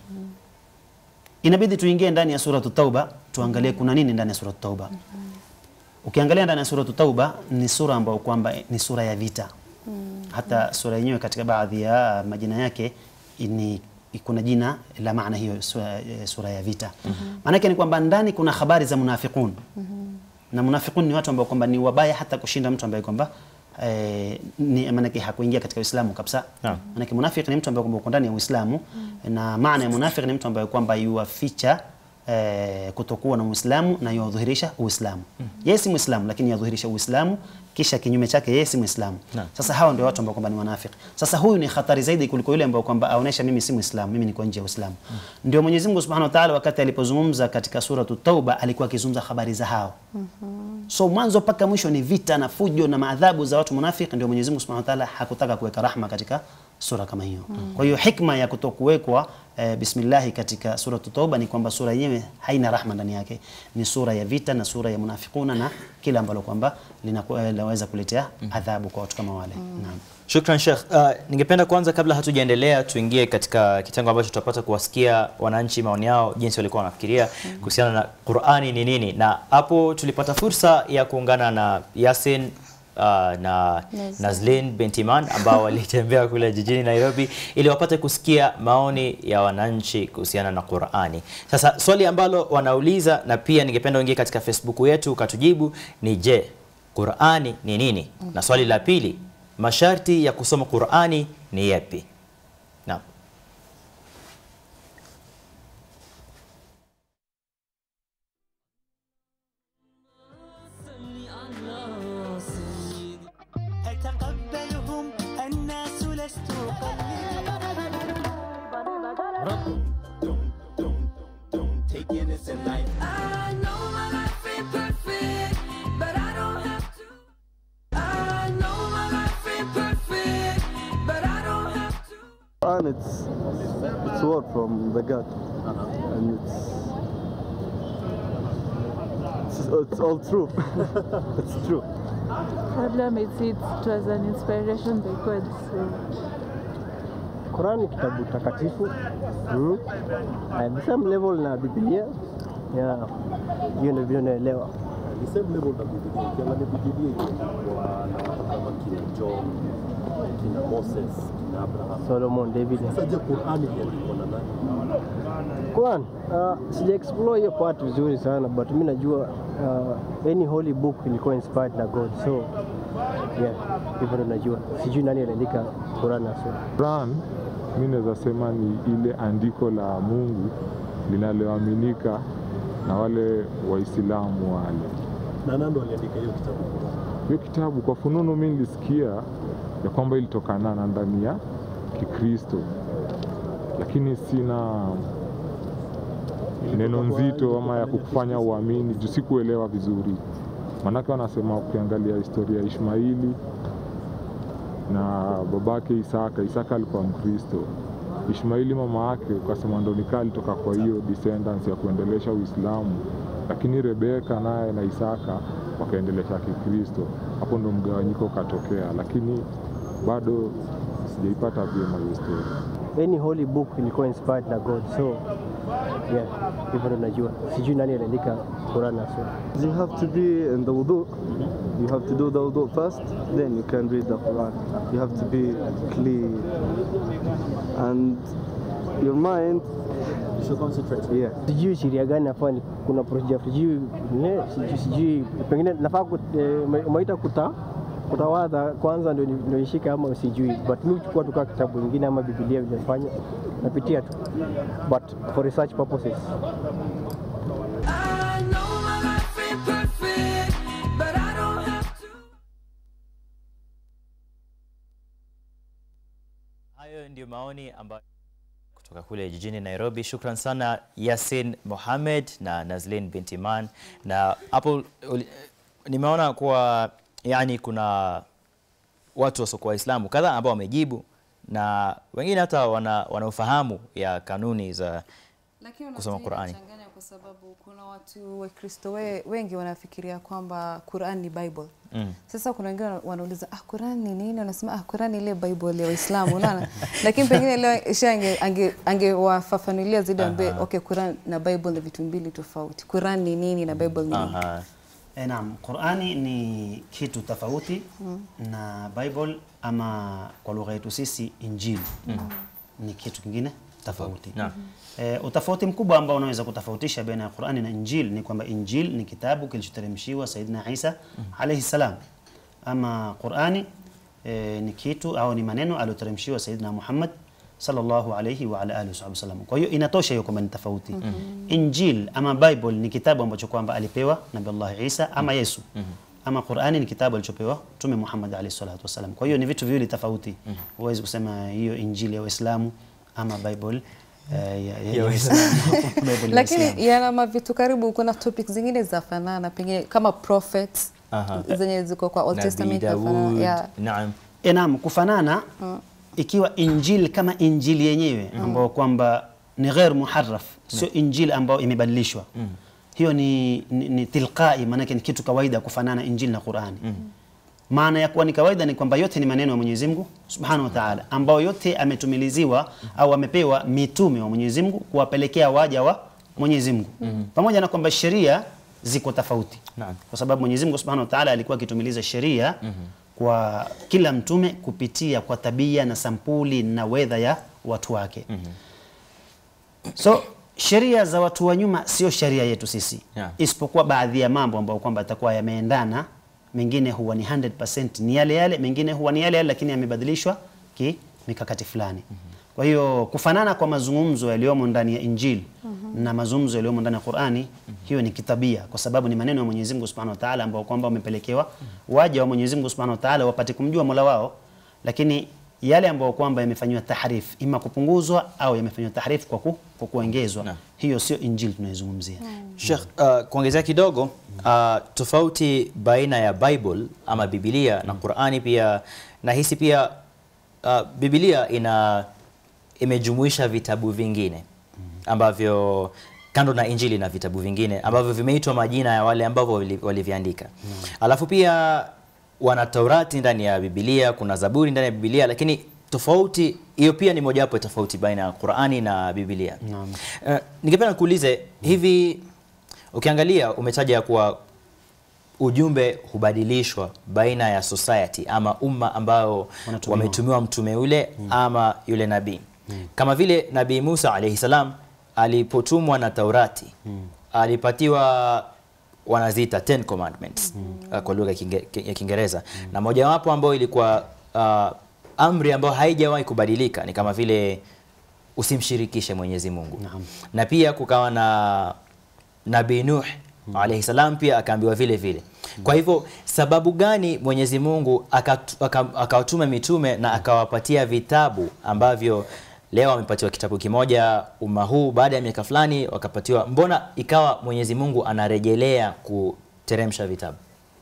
inabidi tuingie ndani ya suratu tauba tuangalie kuna nini ndani ya suratu tauba ukiangalia ndani ya suratu tauba ni sura ambayo kwamba ni sura ya vita hata sura yenyewe katika baadhi ya majina yake ni kuna jina la maana hiyo sura, eh, sura ya vita maanake ni kwamba ndani kuna habari za munafiqun na munafiqun ni watu ambao kwamba ni wabaya hata kushinda mtu ambaye kwamba eh, ni maanake hakuingia katika Uislamu kabisa Naam. Maanake munafiki ni mtu ambaye kwamba uko ndani ya Uislamu na maana ya munafiki ni mtu ambaye kwamba yuwaficha eh, kutokuwa na Uislamu na yuwadhihirisha Uislamu. Yeye si Muislamu lakini yadhihirisha Uislamu kisha kinyume chake yeye si Muislamu. Naam. Sasa hawa ndio watu ambao kwamba ni wanafiki. Sasa huyu ni hatari zaidi kuliko yule ambao kwamba aonesha mimi si Muislamu, mimi niko nje ya Uislamu. Ndio Mwenyezi Mungu Subhanahu wa Ta'ala wakati alipozungumza katika suratu Tauba alikuwa akizungumza habari za hao. So mwanzo mpaka mwisho ni vita na fujo na maadhabu za watu munafiki. Ndio Mwenyezi Mungu Subhanahu wa Ta'ala hakutaka kuweka rahma katika sura kama hiyo. Kwa hiyo hikma ya kutokuwekwa eh, bismillahi katika sura Tauba ni kwamba sura yenyewe haina rahma ndani yake, ni sura ya vita na sura ya munafikuna na kila ambalo kwamba linaku- eh, linaweza kuletea adhabu kwa watu kama wale. Naam. Shukran Sheikh. Uh, ningependa kwanza kabla hatujaendelea tuingie katika kitengo ambacho tutapata kuwasikia wananchi maoni yao jinsi walikuwa wanafikiria kuhusiana na Qur'ani ni nini, na hapo tulipata fursa ya kuungana na Yasin uh, na Nazlin. Nazlin Bentiman ambao walitembea kule jijini Nairobi ili wapate kusikia maoni ya wananchi kuhusiana na Qur'ani. Sasa swali ambalo wanauliza na pia ningependa uingie katika Facebook yetu ukatujibu ni je, Qur'ani ni nini? Na swali la pili, masharti ya kusoma Qur'ani ni yapi? Naam. أتقبلهم الناس don't, don't, don't take innocent life. I know my life ain't perfect, but I don't have to. I know my life ain't perfect, but I don't have to. And it's it's word from the God, and it's it's, it's all true. it's true. Problem is it was an inspiration by God. So Quran ni kitabu takatifu mm. At the same level na Biblia yeah. Hiyo ndio vile naelewa. Ni same level na Biblia. Ukiangalia Biblia iko kwa na watu kama kina John, kina Moses, kina Abraham. Solomon, David. Sasa je, Qur'ani iliandikwa na nani? Quran uh, sija explore hiyo part vizuri sana but mi najua uh, any holy book ilikuwa inspired na God so yeah, hivyo ndo najua. Sijui nani aliandika Quran haswa. Quran mi naweza sema ni ile andiko la Mungu linaloaminika na wale Waislamu wale. Na nani ndo aliandika hiyo kitabu Qur'an? Hiyo kitabu kwa fununu mi nilisikia ya kwamba ilitokana na ndani ya Kikristo, lakini sina neno nzito ama ya kukufanya uamini juu sikuelewa vizuri. Maanake wanasema ukiangalia historia ya Ishmaili na babake Isaka, Isaka alikuwa Mkristo. Ishmaili mama yake ukasema ndo nikaa alitoka kwa hiyo descendants ya kuendelesha Uislamu, lakini Rebeka naye na Isaka wakaendelesha Kikristo. Hapo ndo mgawanyiko ukatokea, lakini bado sijaipata vyema hiyo story. Any holy book ilikuwa inspired na God so yeah, hivyo ndo najua. Sijui nani aliandika Quran haswa. You have to be in the wudu. You have to do the wudu first, then you can read the Quran. You have to be clean, and your mind. You should concentrate. Yeah. sijui sheria gani nafaa ni- kuna procedure sijui ne, sijui, sijui pengine nafaa ku- eh, ume- umeita kuta kutawadha kwanza ndio ni- ndio nishike ama sijui but mi huchukua tukaa kitabu ingine ama Biblia vilefanya napitia tu but for research purposes I know my life ain't perfect, but I don't have to. Hayo ndio maoni ambayo kutoka kule jijini Nairobi. Shukran sana Yasin Mohamed na Nazlin binti Man, na hapo uli- nimeona kuwa yani kuna watu wasiokuwa Waislamu kadhaa ambao wamejibu na wengine hata wana, wana ufahamu ya kanuni za Lakini kusoma unafikiri Qur'ani. inachanganya kwa sababu kuna watu Wakristo we, wengi wanafikiria kwamba Qur'an ni Bible. Mm. Sasa kuna wengine wanauliza ah, Qur'an ni nini? Wanasema ah, Qur'an ni ile Bible ya Waislamu, unaona? Lakini pengine leo Isha ange, ange, angewafafanulia zaidi ambaye okay, Qur'an na Bible ni vitu mbili tofauti. Qur'an ni nini na Bible ni nini? Aha. E, naam, Qurani ni kitu tofauti na Bible ama kwa lugha yetu sisi Injili ni kitu kingine tofauti. Naam. E, utofauti mkubwa ambao unaweza kutofautisha baina ya Qurani na Injili ni kwamba Injili ni kitabu kilichoteremshiwa Saidina Isa alayhi salam, ama Qurani e, ni kitu au ni maneno aliyoteremshiwa Saidina Muhammad sallallahu alayhi wa ala alihi wasallam. Kwa hiyo inatosha hiyo kwamba ni tofauti. Injil ama Bible ni kitabu ambacho kwamba alipewa Nabii Allah Isa ama Yesu. Ama Qurani ni kitabu alichopewa Mtume Muhammad alayhi salatu wasallam. Kwa hiyo ni vitu viwili tofauti. Huwezi kusema hiyo Injili ya Waislamu ama Bible eh, ya- ya- ya Waislamu. Bible ya Waislamu. Lakini yana mavitu karibu, kuna topic zingine za fanana pengine kama prophets Aha. zenye ziko kwa Old Nabii Testament zafanana. Daud. Yeah. Naam. E, naam, kufanana ikiwa injili kama injili yenyewe ambayo kwamba ni ghair muharraf, sio injili ambayo imebadilishwa. Hiyo ni, ni, ni tilqai, maanake ni kitu kawaida kufanana injili na Qurani. Maana ya kuwa ni kawaida ni kwamba yote ni maneno ya Mwenyezi Mungu Subhanahu wa Ta'ala, ambayo yote ametumiliziwa au amepewa mitume wa Mwenyezi Mungu kuwapelekea waja wa Mwenyezi Mungu, pamoja na kwamba sheria ziko tofauti Naam. kwa sababu Mwenyezi Mungu Subhanahu wa Ta'ala alikuwa akitumiliza sheria kwa kila mtume kupitia kwa tabia na sampuli na wedha ya watu wake. So sheria za watu wa nyuma sio sheria yetu sisi Yeah. isipokuwa baadhi ya mambo ambayo kwamba yatakuwa yameendana, mengine huwa ni 100% ni yale yale, mengine huwa ni yale yale, lakini yamebadilishwa ki mikakati fulani. Kwa hiyo kufanana kwa mazungumzo yaliyomo ndani ya Injili na mazungumzo yaliyomo ndani ya Qur'ani, hiyo ni kitabia, kwa sababu ni maneno ya Mwenyezi Mungu Subhanahu wa Ta'ala ambao kwamba wamepelekewa waja wa Mwenyezi Mungu Subhanahu wa Ta'ala wapate kumjua Mola wao, lakini yale ambayo kwamba yamefanywa tahrif ima kupunguzwa au yamefanywa tahrif kwa, ku, kwa kuongezwa hiyo sio injili tunaizungumzia Sheikh, uh, kuongezea kidogo uh, tofauti baina ya Bible ama Biblia na Qur'ani pia nahisi pia uh, Biblia ina imejumuisha vitabu vingine ambavyo kando na Injili na vitabu vingine ambavyo vimeitwa majina ya wale ambavyo wali- waliviandika. Alafu pia wana Taurati ndani ya Biblia, kuna Zaburi ndani ya Biblia, lakini tofauti hiyo pia ni mojawapo ya tofauti baina ya Qur'ani na Biblia. Uh, ningependa kuulize hivi, ukiangalia umetaja kuwa ujumbe hubadilishwa baina ya society ama umma ambao Wanatumiwa. wametumiwa mtume yule ama yule nabii kama vile nabii Musa alayhi salam alipotumwa na Taurati alipatiwa wanaziita Ten Commandments uh, kwa lugha ya Kinge- ya Kiingereza na mojawapo ambayo ilikuwa uh, amri ambayo haijawahi kubadilika ni kama vile usimshirikishe Mwenyezi Mungu na pia kukawa na Nabii Nuh alayhi salam pia akaambiwa vile vile. Kwa hivyo sababu gani Mwenyezi Mungu akatu- aka- akawatuma mitume na akawapatia vitabu ambavyo leo wamepatiwa kitabu kimoja umma huu, baada ya miaka fulani wakapatiwa, mbona ikawa Mwenyezi Mungu anarejelea kuteremsha vitabu?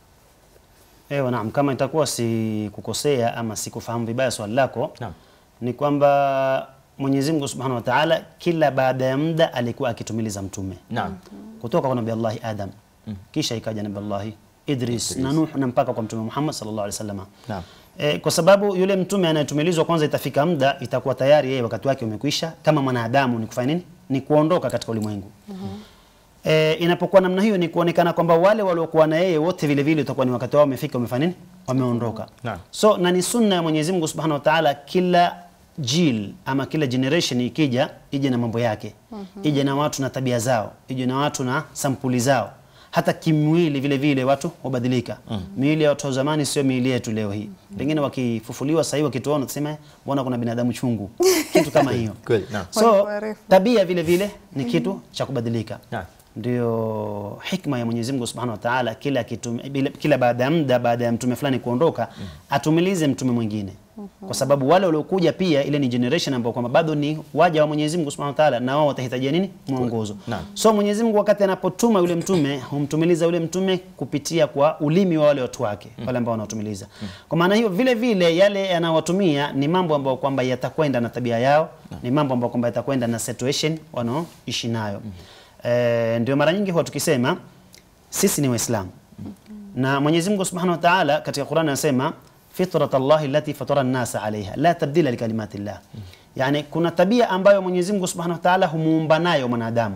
Ewa, naam, kama itakuwa si kukosea ama sikufahamu vibaya swali lako Naam. ni kwamba Mwenyezi Mungu Subhanahu wa Ta'ala kila baada ya muda alikuwa akitumiliza mtume Naam. kutoka kwa Nabii Allah Adam kisha ikaja Nabii Allah Idris, na Nuh na mpaka kwa Mtume Muhammad sallallahu alaihi wasallam. Naam. E, kwa sababu yule mtume anayetumilizwa kwanza itafika muda itakuwa tayari yeye wakati wake umekwisha, kama mwanadamu ni kufanya nini? Ni kuondoka katika ulimwengu. E, inapokuwa namna hiyo ni kuonekana kwamba wale waliokuwa na yeye wote vile vile itakuwa ni wakati wao umefika, wamefanya nini? Wameondoka. Naam. So na ni sunna ya Mwenyezi Mungu Subhanahu wa Ta'ala, kila jil ama kila generation ikija ije na mambo yake, ije na watu na tabia zao, ije na watu na sampuli zao. Hata kimwili vile vile watu hubadilika. Miili ya watu wa zamani sio miili yetu leo hii. Pengine wakifufuliwa sasa hivi wakituona tuseme mbona kuna binadamu chungu. Kitu kama hiyo. Kweli, naam. So Walikuwa refu. tabia vile vile ni kitu cha kubadilika. Naam. Ndio hikma ya Mwenyezi Mungu Subhanahu wa Ta'ala, kila kitu, bila- kila baada ya muda, baada ya mtume fulani kuondoka, atumilize mtume mwingine, kwa sababu wale waliokuja pia, ile ni generation ambao kwamba bado ni waja wa Mwenyezi Mungu Subhanahu wa Ta'ala, na wao watahitajia nini? Mwongozo. Naam. So Mwenyezi Mungu wakati anapotuma yule mtume, humtumiliza yule mtume kupitia kwa ulimi wa wale watu wake, wale ambao wanaotumiliza. Kwa maana hiyo vile vile yale yanayowatumia ni mambo ambayo kwamba yatakwenda na tabia yao, ni mambo ambayo kwamba yatakwenda na situation wanaoishi nayo. Eh, ndio mara nyingi huwa tukisema sisi ni Waislamu na Mwenyezi Mungu Subhanahu wa Ta'ala katika Qur'an anasema fitrat Allah allati fatara an-nasa 'alayha la tabdila likalimati llah. Yani kuna tabia ambayo Mwenyezi Mungu Subhanahu wa Ta'ala humuumba nayo mwanadamu.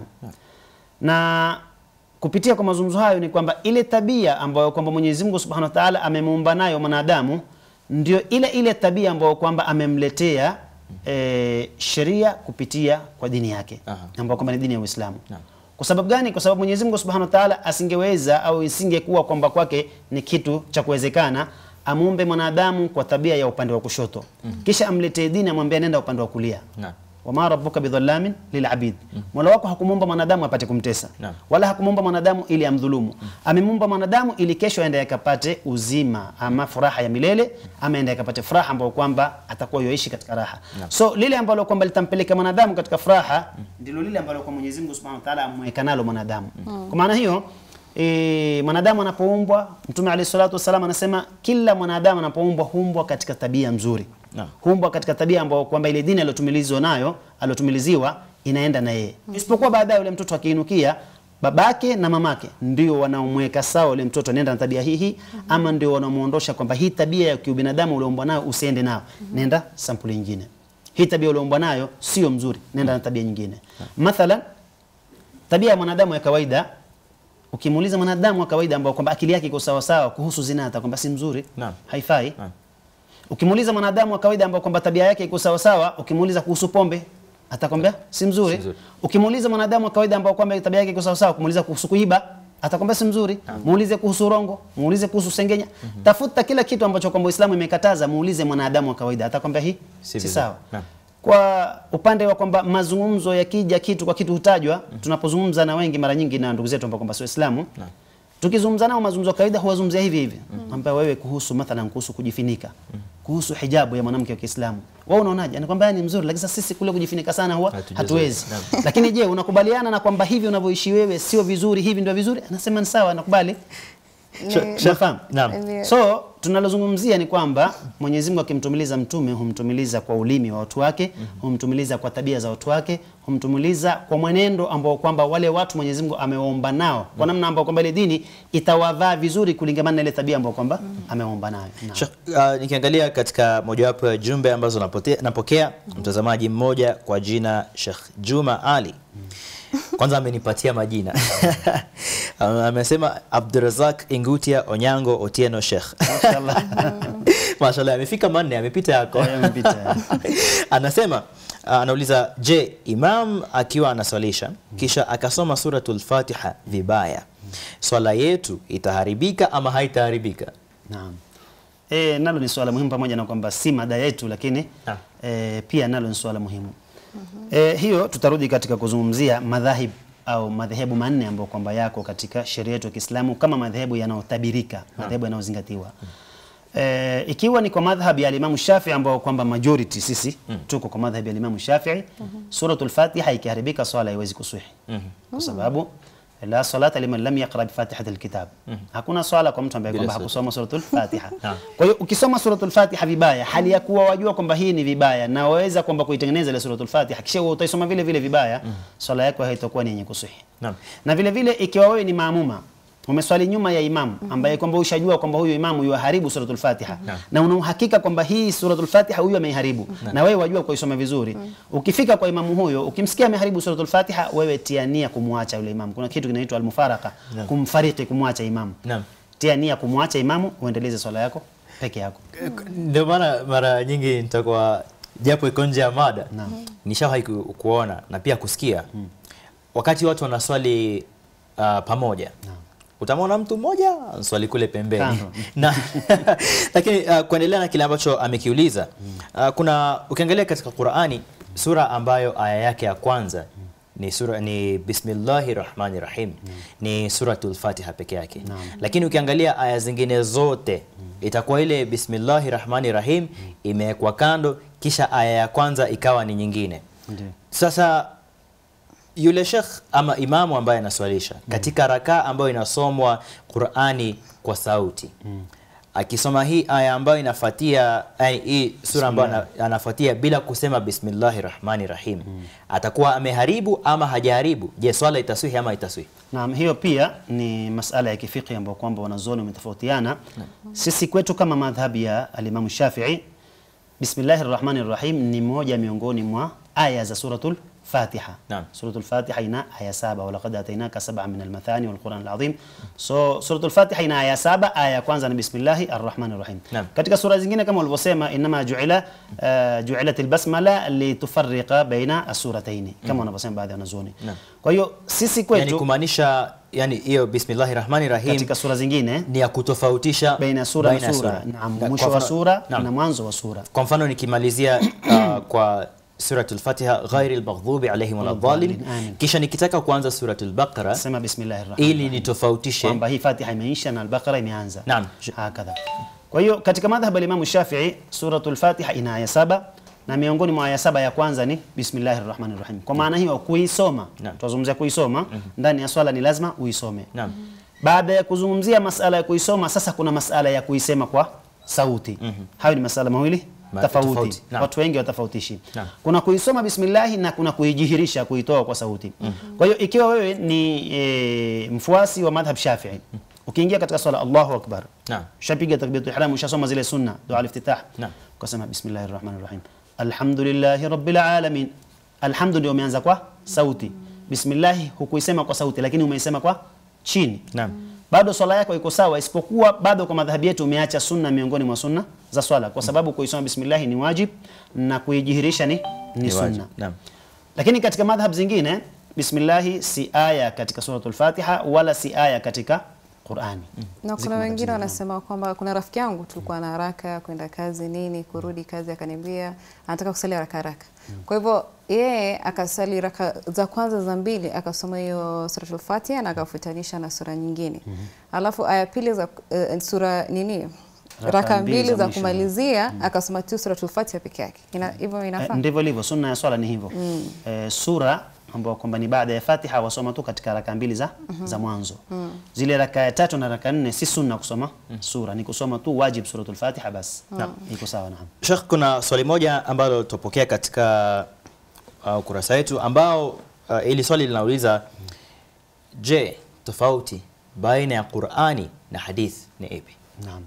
Na kupitia kwa mazungumzo hayo ni kwamba ile tabia ambayo kwamba Mwenyezi Mungu Subhanahu wa Ta'ala amemuumba nayo mwanadamu ndio ile ile tabia ambayo kwamba amemletea e, sheria kupitia kwa dini yake Aha. ambayo kwamba ni dini ya Uislamu. Naam. Kwa sababu gani? Kwa sababu Mwenyezi Mungu Subhanahu wa Ta'ala asingeweza au isingekuwa kwamba kwake ni kitu cha kuwezekana amuumbe mwanadamu kwa tabia ya upande wa kushoto kisha amletee dini amwambie nenda upande wa kulia Naam. wama rabbuka bidhallamin lilabid mola wako hakumuumba mwanadamu apate kumtesa Naam. wala hakumuumba mwanadamu ili amdhulumu amemuumba mwanadamu ili kesho aende akapate uzima ama furaha ya milele ama aende akapate furaha ambayo kwamba atakuwa yoishi katika raha so lile ambalo kwamba litampeleka mwanadamu katika furaha ndilo lile ambalo kwa Mwenyezi Mungu Subhanahu wa Ta'ala amweka nalo mwanadamu kwa maana hiyo E, mwanadamu anapoumbwa Mtume alayhi salatu wasallam anasema kila mwanadamu anapoumbwa huumbwa katika tabia nzuri Naam. huumbwa katika tabia ambayo kwamba ile dini aliyotumilizwa nayo aliyotumiliziwa inaenda na yeye isipokuwa baadaye yule mtoto akiinukia babake na mamake ndio wanaomweka sawa yule mtoto nenda na tabia hii hii ama ndio wanamuondosha kwamba hii tabia ya kiubinadamu ulioumbwa nayo usiende nayo nenda sampuli nyingine hii tabia ulioumbwa nayo sio mzuri nenda na tabia nyingine mathalan tabia ya mwanadamu ya kawaida ukimuuliza mwanadamu wa kawaida ambao kwamba akili yake iko sawa sawa kuhusu zina atakwamba si mzuri Naam. haifai Naam. ukimuuliza mwanadamu wa kawaida ambao kwamba tabia yake iko sawa sawa ukimuuliza kuhusu pombe atakwambia si mzuri, Si mzuri. ukimuuliza mwanadamu wa kawaida ambao kwamba tabia yake iko sawa sawa kumuuliza kuhusu kuiba atakwambia si mzuri muulize kuhusu urongo muulize kuhusu sengenya tafuta kila kitu ambacho kwamba Uislamu imekataza muulize mwanadamu wa kawaida atakwambia hii Si si, vizuri. sawa Naam. kwa upande wa kwamba mazungumzo yakija kitu kwa kitu hutajwa tunapozungumza na wengi mara nyingi na ndugu zetu ambao kwamba sio Waislamu tukizungumza nao mazungumzo ya kawaida huwazungumzia hivi hivi mm. wewe kuhusu mathalan kuhusu kujifinika kuhusu hijabu ya mwanamke wa Kiislamu. Wewe unaonaje? Anakwambia ni mzuri, lakini sasa sisi kule kujifunika sana huwa Hatujazoea. hatuwezi. Naam. Lakini je, unakubaliana na kwamba hivi unavyoishi wewe sio vizuri, hivi ndio vizuri? Anasema ni sawa, nakubali. Ni- Unafahamu? Naam. Ndio. So tunalozungumzia ni kwamba Mwenyezi Mungu akimtumiliza mtume humtumiliza kwa ulimi wa watu wake, humtumiliza kwa tabia za watu wake, humtumiliza kwa mwenendo ambao kwamba wale watu Mwenyezi Mungu amewaomba nao kwa namna ambao kwamba ile dini itawavaa vizuri kulingamana na ile tabia ambao kwamba amewaomba nayo. Naam. Sheikh, uh, nikiangalia katika mojawapo ya jumbe ambazo napotea- napokea mtazamaji mmoja kwa jina Sheikh Juma Ali kwanza amenipatia majina amesema Abdurazak Ingutia Onyango Otieno Sheikh Mashallah. Mashallah amefika manne amepita yako Eh, amepita. anasema uh, anauliza je imam akiwa anaswalisha kisha akasoma suratul fatiha vibaya swala yetu itaharibika ama haitaharibika Naam. E, nalo ni swala muhimu pamoja na kwamba si mada yetu lakini Naam. e, pia nalo ni swala muhimu. E, hiyo tutarudi katika kuzungumzia madhahib au madhehebu manne ambayo kwamba yako katika sheria yetu ya Kiislamu kama madhehebu yanayotabirika, madhehebu yanayozingatiwa. E, ikiwa ni kwa madhhabi ya Imam Shafi'i ambao kwamba majority sisi tuko kwa madhhabi ya Imam Shafi'i, suratul Fatiha ikiharibika swala haiwezi kuswihi. Kwa sababu la salata liman lam yaqra bi fatihati alkitab. Hakuna swala kwa mtu ambaye Bila kwamba sura. hakusoma suratul Fatiha. Naam. Kwa hiyo ukisoma suratul Fatiha vibaya, hali ya kuwa wajua kwamba hii ni vibaya na waweza kwamba kuitengeneza ile suratul Fatiha, kisha wewe utaisoma vile vile vibaya, swala yako haitakuwa ni yenye kusihi. Naam. Na vile vile ikiwa wewe ni maamuma umeswali nyuma ya imamu ambaye kwamba ushajua kwamba huyu imamu yuharibu suratul Fatiha na una uhakika kwamba hii suratul Fatiha huyu ameiharibu na wewe wajua kuisoma vizuri, ukifika kwa imamu huyo ukimsikia ameharibu suratul Fatiha, wewe tia nia kumwacha yule imamu. Kuna kitu kinaitwa almufaraka, kumfariki, kumwacha imamu. Naam. Tia nia kumwacha imamu, uendeleze swala yako peke yako. ndio maana mara nyingi nitakuwa japo iko nje ya mada nishawahi ku, kuona na pia kusikia wakati watu wanaswali uh, pamoja utamwona mtu mmoja swali kule pembeni Kando. na lakini uh, kuendelea na kile ambacho amekiuliza uh, kuna ukiangalia katika Qur'ani sura ambayo aya yake ya kwanza ni sura ni bismillahi rahmani rahim ni suratul fatiha peke yake lakini ukiangalia aya zingine zote itakuwa ile bismillahi rahmani rahim imewekwa kando kisha aya ya kwanza ikawa ni nyingine Ndio. sasa yule shekh ama imamu ambaye anaswalisha katika rakaa ambayo inasomwa Qur'ani kwa sauti akisoma hii aya ambayo inafuatia yani hii sura ambayo ana- anafuatia bila kusema bismillahi rahmani rahim atakuwa ameharibu ama hajaharibu je swala itaswihi ama itaswihi Naam, hiyo pia ni masala ya kifiki ambayo kwamba wanazuoni wametofautiana. Sisi kwetu kama madhhabi ya alimamu Shafi'i, Bismillahir Rahmanir Rahim ni moja miongoni mwa aya za suratul Fatiha. Naam. Suratul Fatiha ina aya saba, walaqad atainaka sab'a min almathani wal Qur'an alazim. So suratul Fatiha ina aya saba, aya ya kwanza ni Bismillahir Rahmanir Rahim. Naam. Katika sura zingine kama walivyosema, inma ju'ila uh, ju'ilat albasmala litufarriqa baina as-suratayn, kama wanavyosema baadhi ya wanazuoni. Naam. Kwa hiyo sisi kwetu yani kumaanisha yani hiyo bismillahi rahmani rahim katika sura zingine ni ya kutofautisha baina ya sura baina na ya sura, naam, Kwa mwisho wa mfano- sura Naam. na mwanzo wa sura. kwa mfano nikimalizia uh, kwa suratul fatiha ghairi lmaghdubi alaihim waladhalin Amin. kisha nikitaka kuanza suratul baqara Sema bismillahir rahmanir ili nitofautishe kwamba hii Fatiha imeisha na al-Baqara imeanza. Naam. Hakadha. Kwa hiyo katika madhhabu ya Imam Shafi'i suratul Fatiha ina aya saba na miongoni mwa aya saba ya kwanza ni bismillahir rahmanir rahim. Kwa maana hiyo kuisoma, Naam. tunazungumzia kuisoma ndani ya swala ni lazima uisome. Naam. Baada ya kuzungumzia masala ya kuisoma, sasa kuna masala ya kuisema kwa sauti. Hayo ni masala mawili Ma- tofauti. tofauti. Naam. Watu wengi watafautishi. Naam. Kuna kuisoma bismillahi na kuna kuijihirisha kuitoa kwa sauti. Kwa hiyo ikiwa wewe ni e, mfuasi wa madhhab Shafi'i, ukiingia katika swala Allahu akbar, Naam. ushapiga takbiratul ihram, ushasoma zile sunna, dua al-iftitah, Naam. ukasema bismillahir rahmanir rahim, alhamdulillahi rabbil alamin. Alhamdu ndio umeanza kwa sauti. Bismillahi hukuisema kwa sauti, lakini umeisema kwa chini Naam. bado swala yako iko sawa, isipokuwa bado kwa madhhabi yetu umeacha sunna miongoni mwa sunna za swala, kwa sababu kuisoma bismillah ni wajib na kuijihirisha ni, ni, Ni sunna. wajib. Naam. Lakini katika madhhab zingine bismillahi si aya katika suratul Fatiha wala si aya katika Qur'ani. Na Ziko kuna wengine madhhabi wanasema kwamba kuna rafiki yangu tulikuwa na haraka kwenda kazi nini, kurudi kazi, akaniambia anataka kusali haraka haraka. Kwa hivyo yeye akasali raka za kwanza za mbili akasoma hiyo suratul Fatiha na akafutanisha na sura nyingine. Alafu aya pili za eh, sura nini raka mbili za mwisho. kumalizia akasoma tu suratul Fatiha peke yake. Ina- Hivyo Eh, inafaa? ndivyo ilivyo sunna ya swala ni hivyo eh, sura ambayo kwamba ni baada ya Fatiha wasoma tu katika raka mbili za, za mwanzo zile raka ya tatu na raka nne si sunna kusoma sura ni kusoma tu wajib suratul Fatiha basi iko sawa naam Sheikh, kuna swali moja ambalo tupokea katika uh, ukurasa wetu ambao uh, ili swali linauliza je, tofauti baina ya Qur'ani na hadith ni ipi? Naam.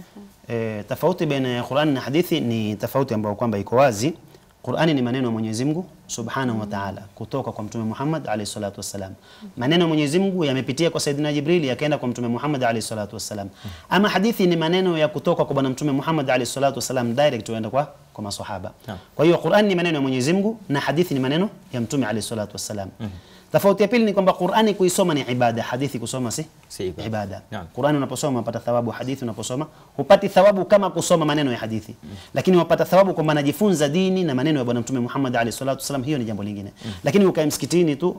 E, tofauti baina ya Qur'ani na hadithi ni tofauti ambayo kwamba iko wazi. Qur'ani ni maneno ya Mwenyezi Mungu Subhanahu wa Ta'ala kutoka kwa Mtume Muhammad alayhi salatu wassalam. Maneno ya Mwenyezi Mungu yamepitia kwa Saidina Jibril yakaenda kwa Mtume Muhammad alayhi salatu wassalam. Ama hadithi ni maneno ya kutoka kwa Bwana Mtume Muhammad alayhi salatu wassalam direct huenda kwa kwa maswahaba. Naam. Kwa hiyo Qur'ani ni maneno ya Mwenyezi Mungu na hadithi ni maneno ya Mtume alayhi salatu wassalam. Tofauti ya pili ni kwamba Qur'ani kuisoma ni ibada, hadithi kusoma si Si ibada. ibada. Naam. Qur'ani unaposoma unapata thawabu, hadithi unaposoma hupati thawabu kama kusoma maneno ya hadithi, lakini wapata thawabu kwamba najifunza dini na maneno ya Bwana Mtume Muhammad alayhi salatu wasallam, hiyo ni jambo lingine. Lakini ukae msikitini tu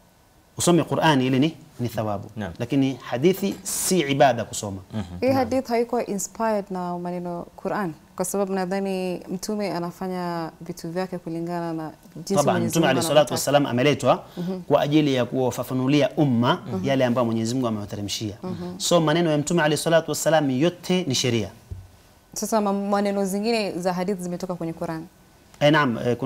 usome Qur'ani ile ni ni thawabu, Naam. lakini hadithi si ibada kusoma. Hii hadith haikuwa inspired na maneno Quran, kwa sababu nadhani mtume anafanya vitu vyake kulingana na jinsi Taban, Mwenyezi Mtume Mungu alayhi salatu anavyotaka. wassalam ameletwa kwa ajili ya kuwafafanulia umma yale ambayo Mwenyezi Mungu amewateremshia. So maneno ya Mtume alayhi salatu wassalam yote ni sheria. Sasa ma- maneno zingine za hadithi zimetoka kwenye Quran. Eh, naam eh,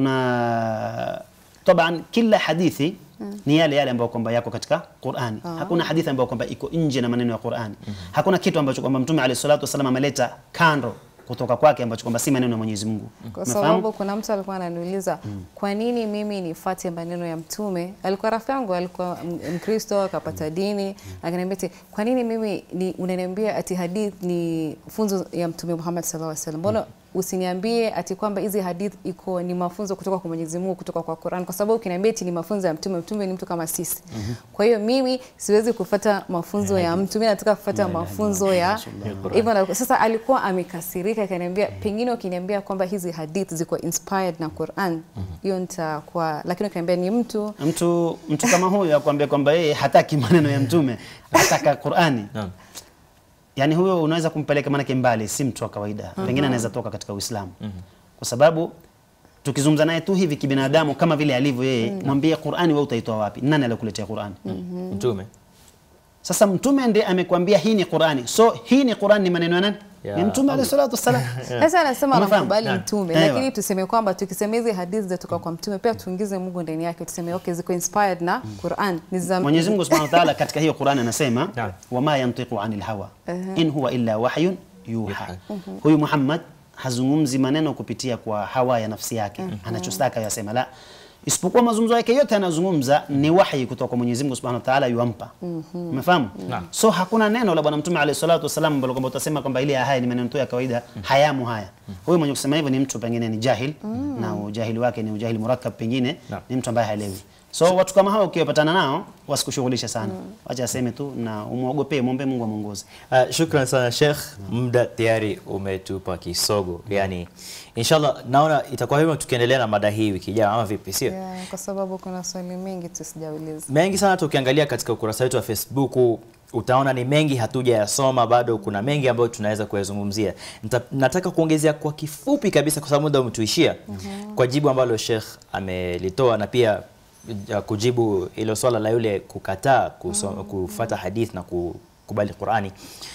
kuna taban kila hadithi ni yale yale ambayo kwamba yako katika Qur'ani. Hakuna hadithi ambayo kwamba iko nje na maneno ya Qur'ani. Hakuna kitu ambacho kwamba Mtume alayhi salatu wasallam ameleta kando kutoka kwake ambacho kwamba si maneno ya Mwenyezi Mungu. Kwa Umefahamu? sababu kuna mtu alikuwa ananiuliza kwa nini mimi nifuate maneno ya mtume. Alikuwa rafiki yangu, alikuwa m- Mkristo akapata dini, akaniambia ati kwa nini mimi ni unaniambia ati hadith ni funzo ya mtume Muhammad sallallahu alaihi wasallam. Mbona usiniambie ati kwamba hizi hadith iko ni mafunzo kutoka kwa Mwenyezi Mungu kutoka kwa Qur'an, kwa sababu ukiniambia ati ni mafunzo ya mtume, mtume ni mtu kama sisi. Kwa hiyo mimi siwezi kufuata mafunzo ya mtu, mimi nataka kufuata mafunzo ya hivyo. na- Sasa alikuwa amekasirika, akaniambia pengine ukiniambia kwamba hizi hadith ziko inspired na Qur'an, hiyo nitakuwa, lakini ukiniambia ni mtu Mtu mtu kama huyo akwambia kwamba yeye hataki maneno ya Mtume, hataka Qur'ani. Naam. Yaani huyo unaweza kumpeleka manake mbali, si mtu wa kawaida. Pengine anaweza toka katika Uislamu. Kwa sababu tukizungumza naye tu hivi kibinadamu kama vile alivyo yeye, mwambie Qur'ani wewe utaitoa wapi? Nani alikuletea Qur'ani? Mtume. Sasa mtume ndiye amekwambia hii ni Qur'ani. So hii ni Qur'ani ni maneno ya nani? Ya Ni mtume alayhi salatu wassalam. Sasa anasema Unafahamu? anamkubali Naam. mtume, Ewa. lakini tuseme kwamba tukisema hizi hadithi zinatoka kwa mtume, pia tuingize Mungu ndani yake, tuseme okay, ziko inspired na Qur'an, ni za Mwenyezi Mungu Subhanahu wa Ta'ala katika hiyo Qur'ani anasema Naam. wama yantiqu anil hawa in huwa illa wahyun yuha. Huyu Muhammad hazungumzi maneno kupitia kwa hawa ya nafsi yake anachotaka yasema, la isipokuwa mazungumzo yake yote anazungumza ni wahi kutoka kwa Mwenyezi Mungu Subhanahu wa Ta'ala yuampa. Umefahamu? Naam. So hakuna neno la Bwana Mtume alayhi salatu wasallam ambalo kwamba utasema kwamba ile ya haya ni maneno tu ya kawaida, hayamu haya. Huyu mwenye kusema hivyo ni mtu pengine ni jahil na ujahili wake ni ujahili murakkab, pengine Naam. ni mtu ambaye haelewi. So watu kama hao ukiwapatana nao wasikushughulishe sana, wacha aseme tu na umwogopee, muombe Mungu amuongoze. Uh, shukran sana Sheikh, muda tayari umetupa kisogo. Yani inshallah naona itakuwa hivyo tukiendelea na mada hii wiki ijayo ama vipi, sio? Yeah, kwa sababu kuna swali mengi tu sijauliza. mengi sana tukiangalia katika ukurasa wetu wa Facebook utaona ni mengi hatujayasoma bado, kuna mengi ambayo tunaweza kuyazungumzia. Nita- Nataka kuongezea kwa kifupi kabisa, kwa sababu muda umetuishia, kwa jibu ambalo Sheikh amelitoa na pia uh, kujibu ilo swala la yule kukataa kusoma, kufuata hadith na kukubali Qurani.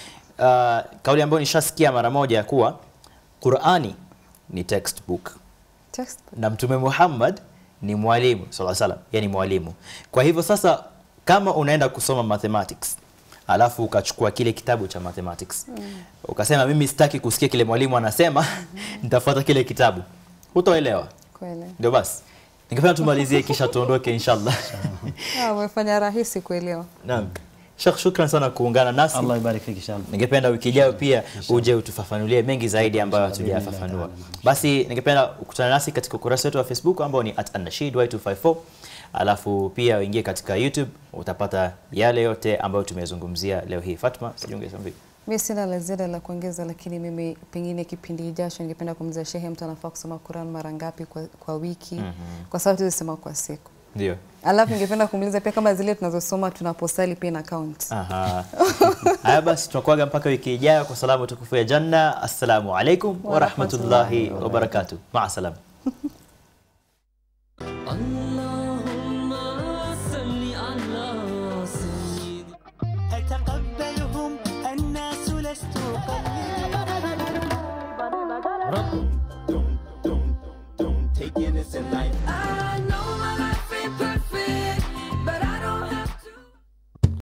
Uh, kauli ambayo nishasikia mara moja ya kuwa Qurani ni textbook Textbook. na Mtume Muhammad ni mwalimu sallallahu alaihi wasallam, yani mwalimu. Kwa hivyo sasa, kama unaenda kusoma mathematics alafu ukachukua kile kitabu cha mathematics ukasema mimi sitaki kusikia kile mwalimu anasema, nitafuata kile kitabu, hutoelewa. Kweli. Ndio basi, ningependa tumalizie kisha tuondoke inshallah. Ah, umefanya rahisi kuelewa. Naam. Sheikh, shukran sana kuungana nasi. Allah ibarik fiki inshallah. Ningependa wiki ijayo pia uje utufafanulie mengi zaidi ambayo hatujafafanua. Basi ningependa ukutane nasi katika ukurasa wetu wa Facebook ambao ni @annashid254 alafu pia uingie katika YouTube utapata yale yote ambayo tumezungumzia leo hii. Fatma, sijui ungesema vipi? Mi sina la ziada la kuongeza, lakini mimi pengine kipindi ijacho ningependa kumuuliza shehe, mtu anafaa kusoma Quran mara ngapi kwa, kwa wiki? Kwa sababu tuzisema kwa siku Ndio. Alafu ningependa kumuuliza pia kama zile tunazosoma tunaposali pia na count. Aha. Haya basi tunakuaga mpaka wiki ijayo kwa salamu tukufu ya janna. Assalamu alaikum wa rahmatullahi wa barakatuh. Maa salam. اللهم صل على سيدي أتقبلهم الناس لست أقلد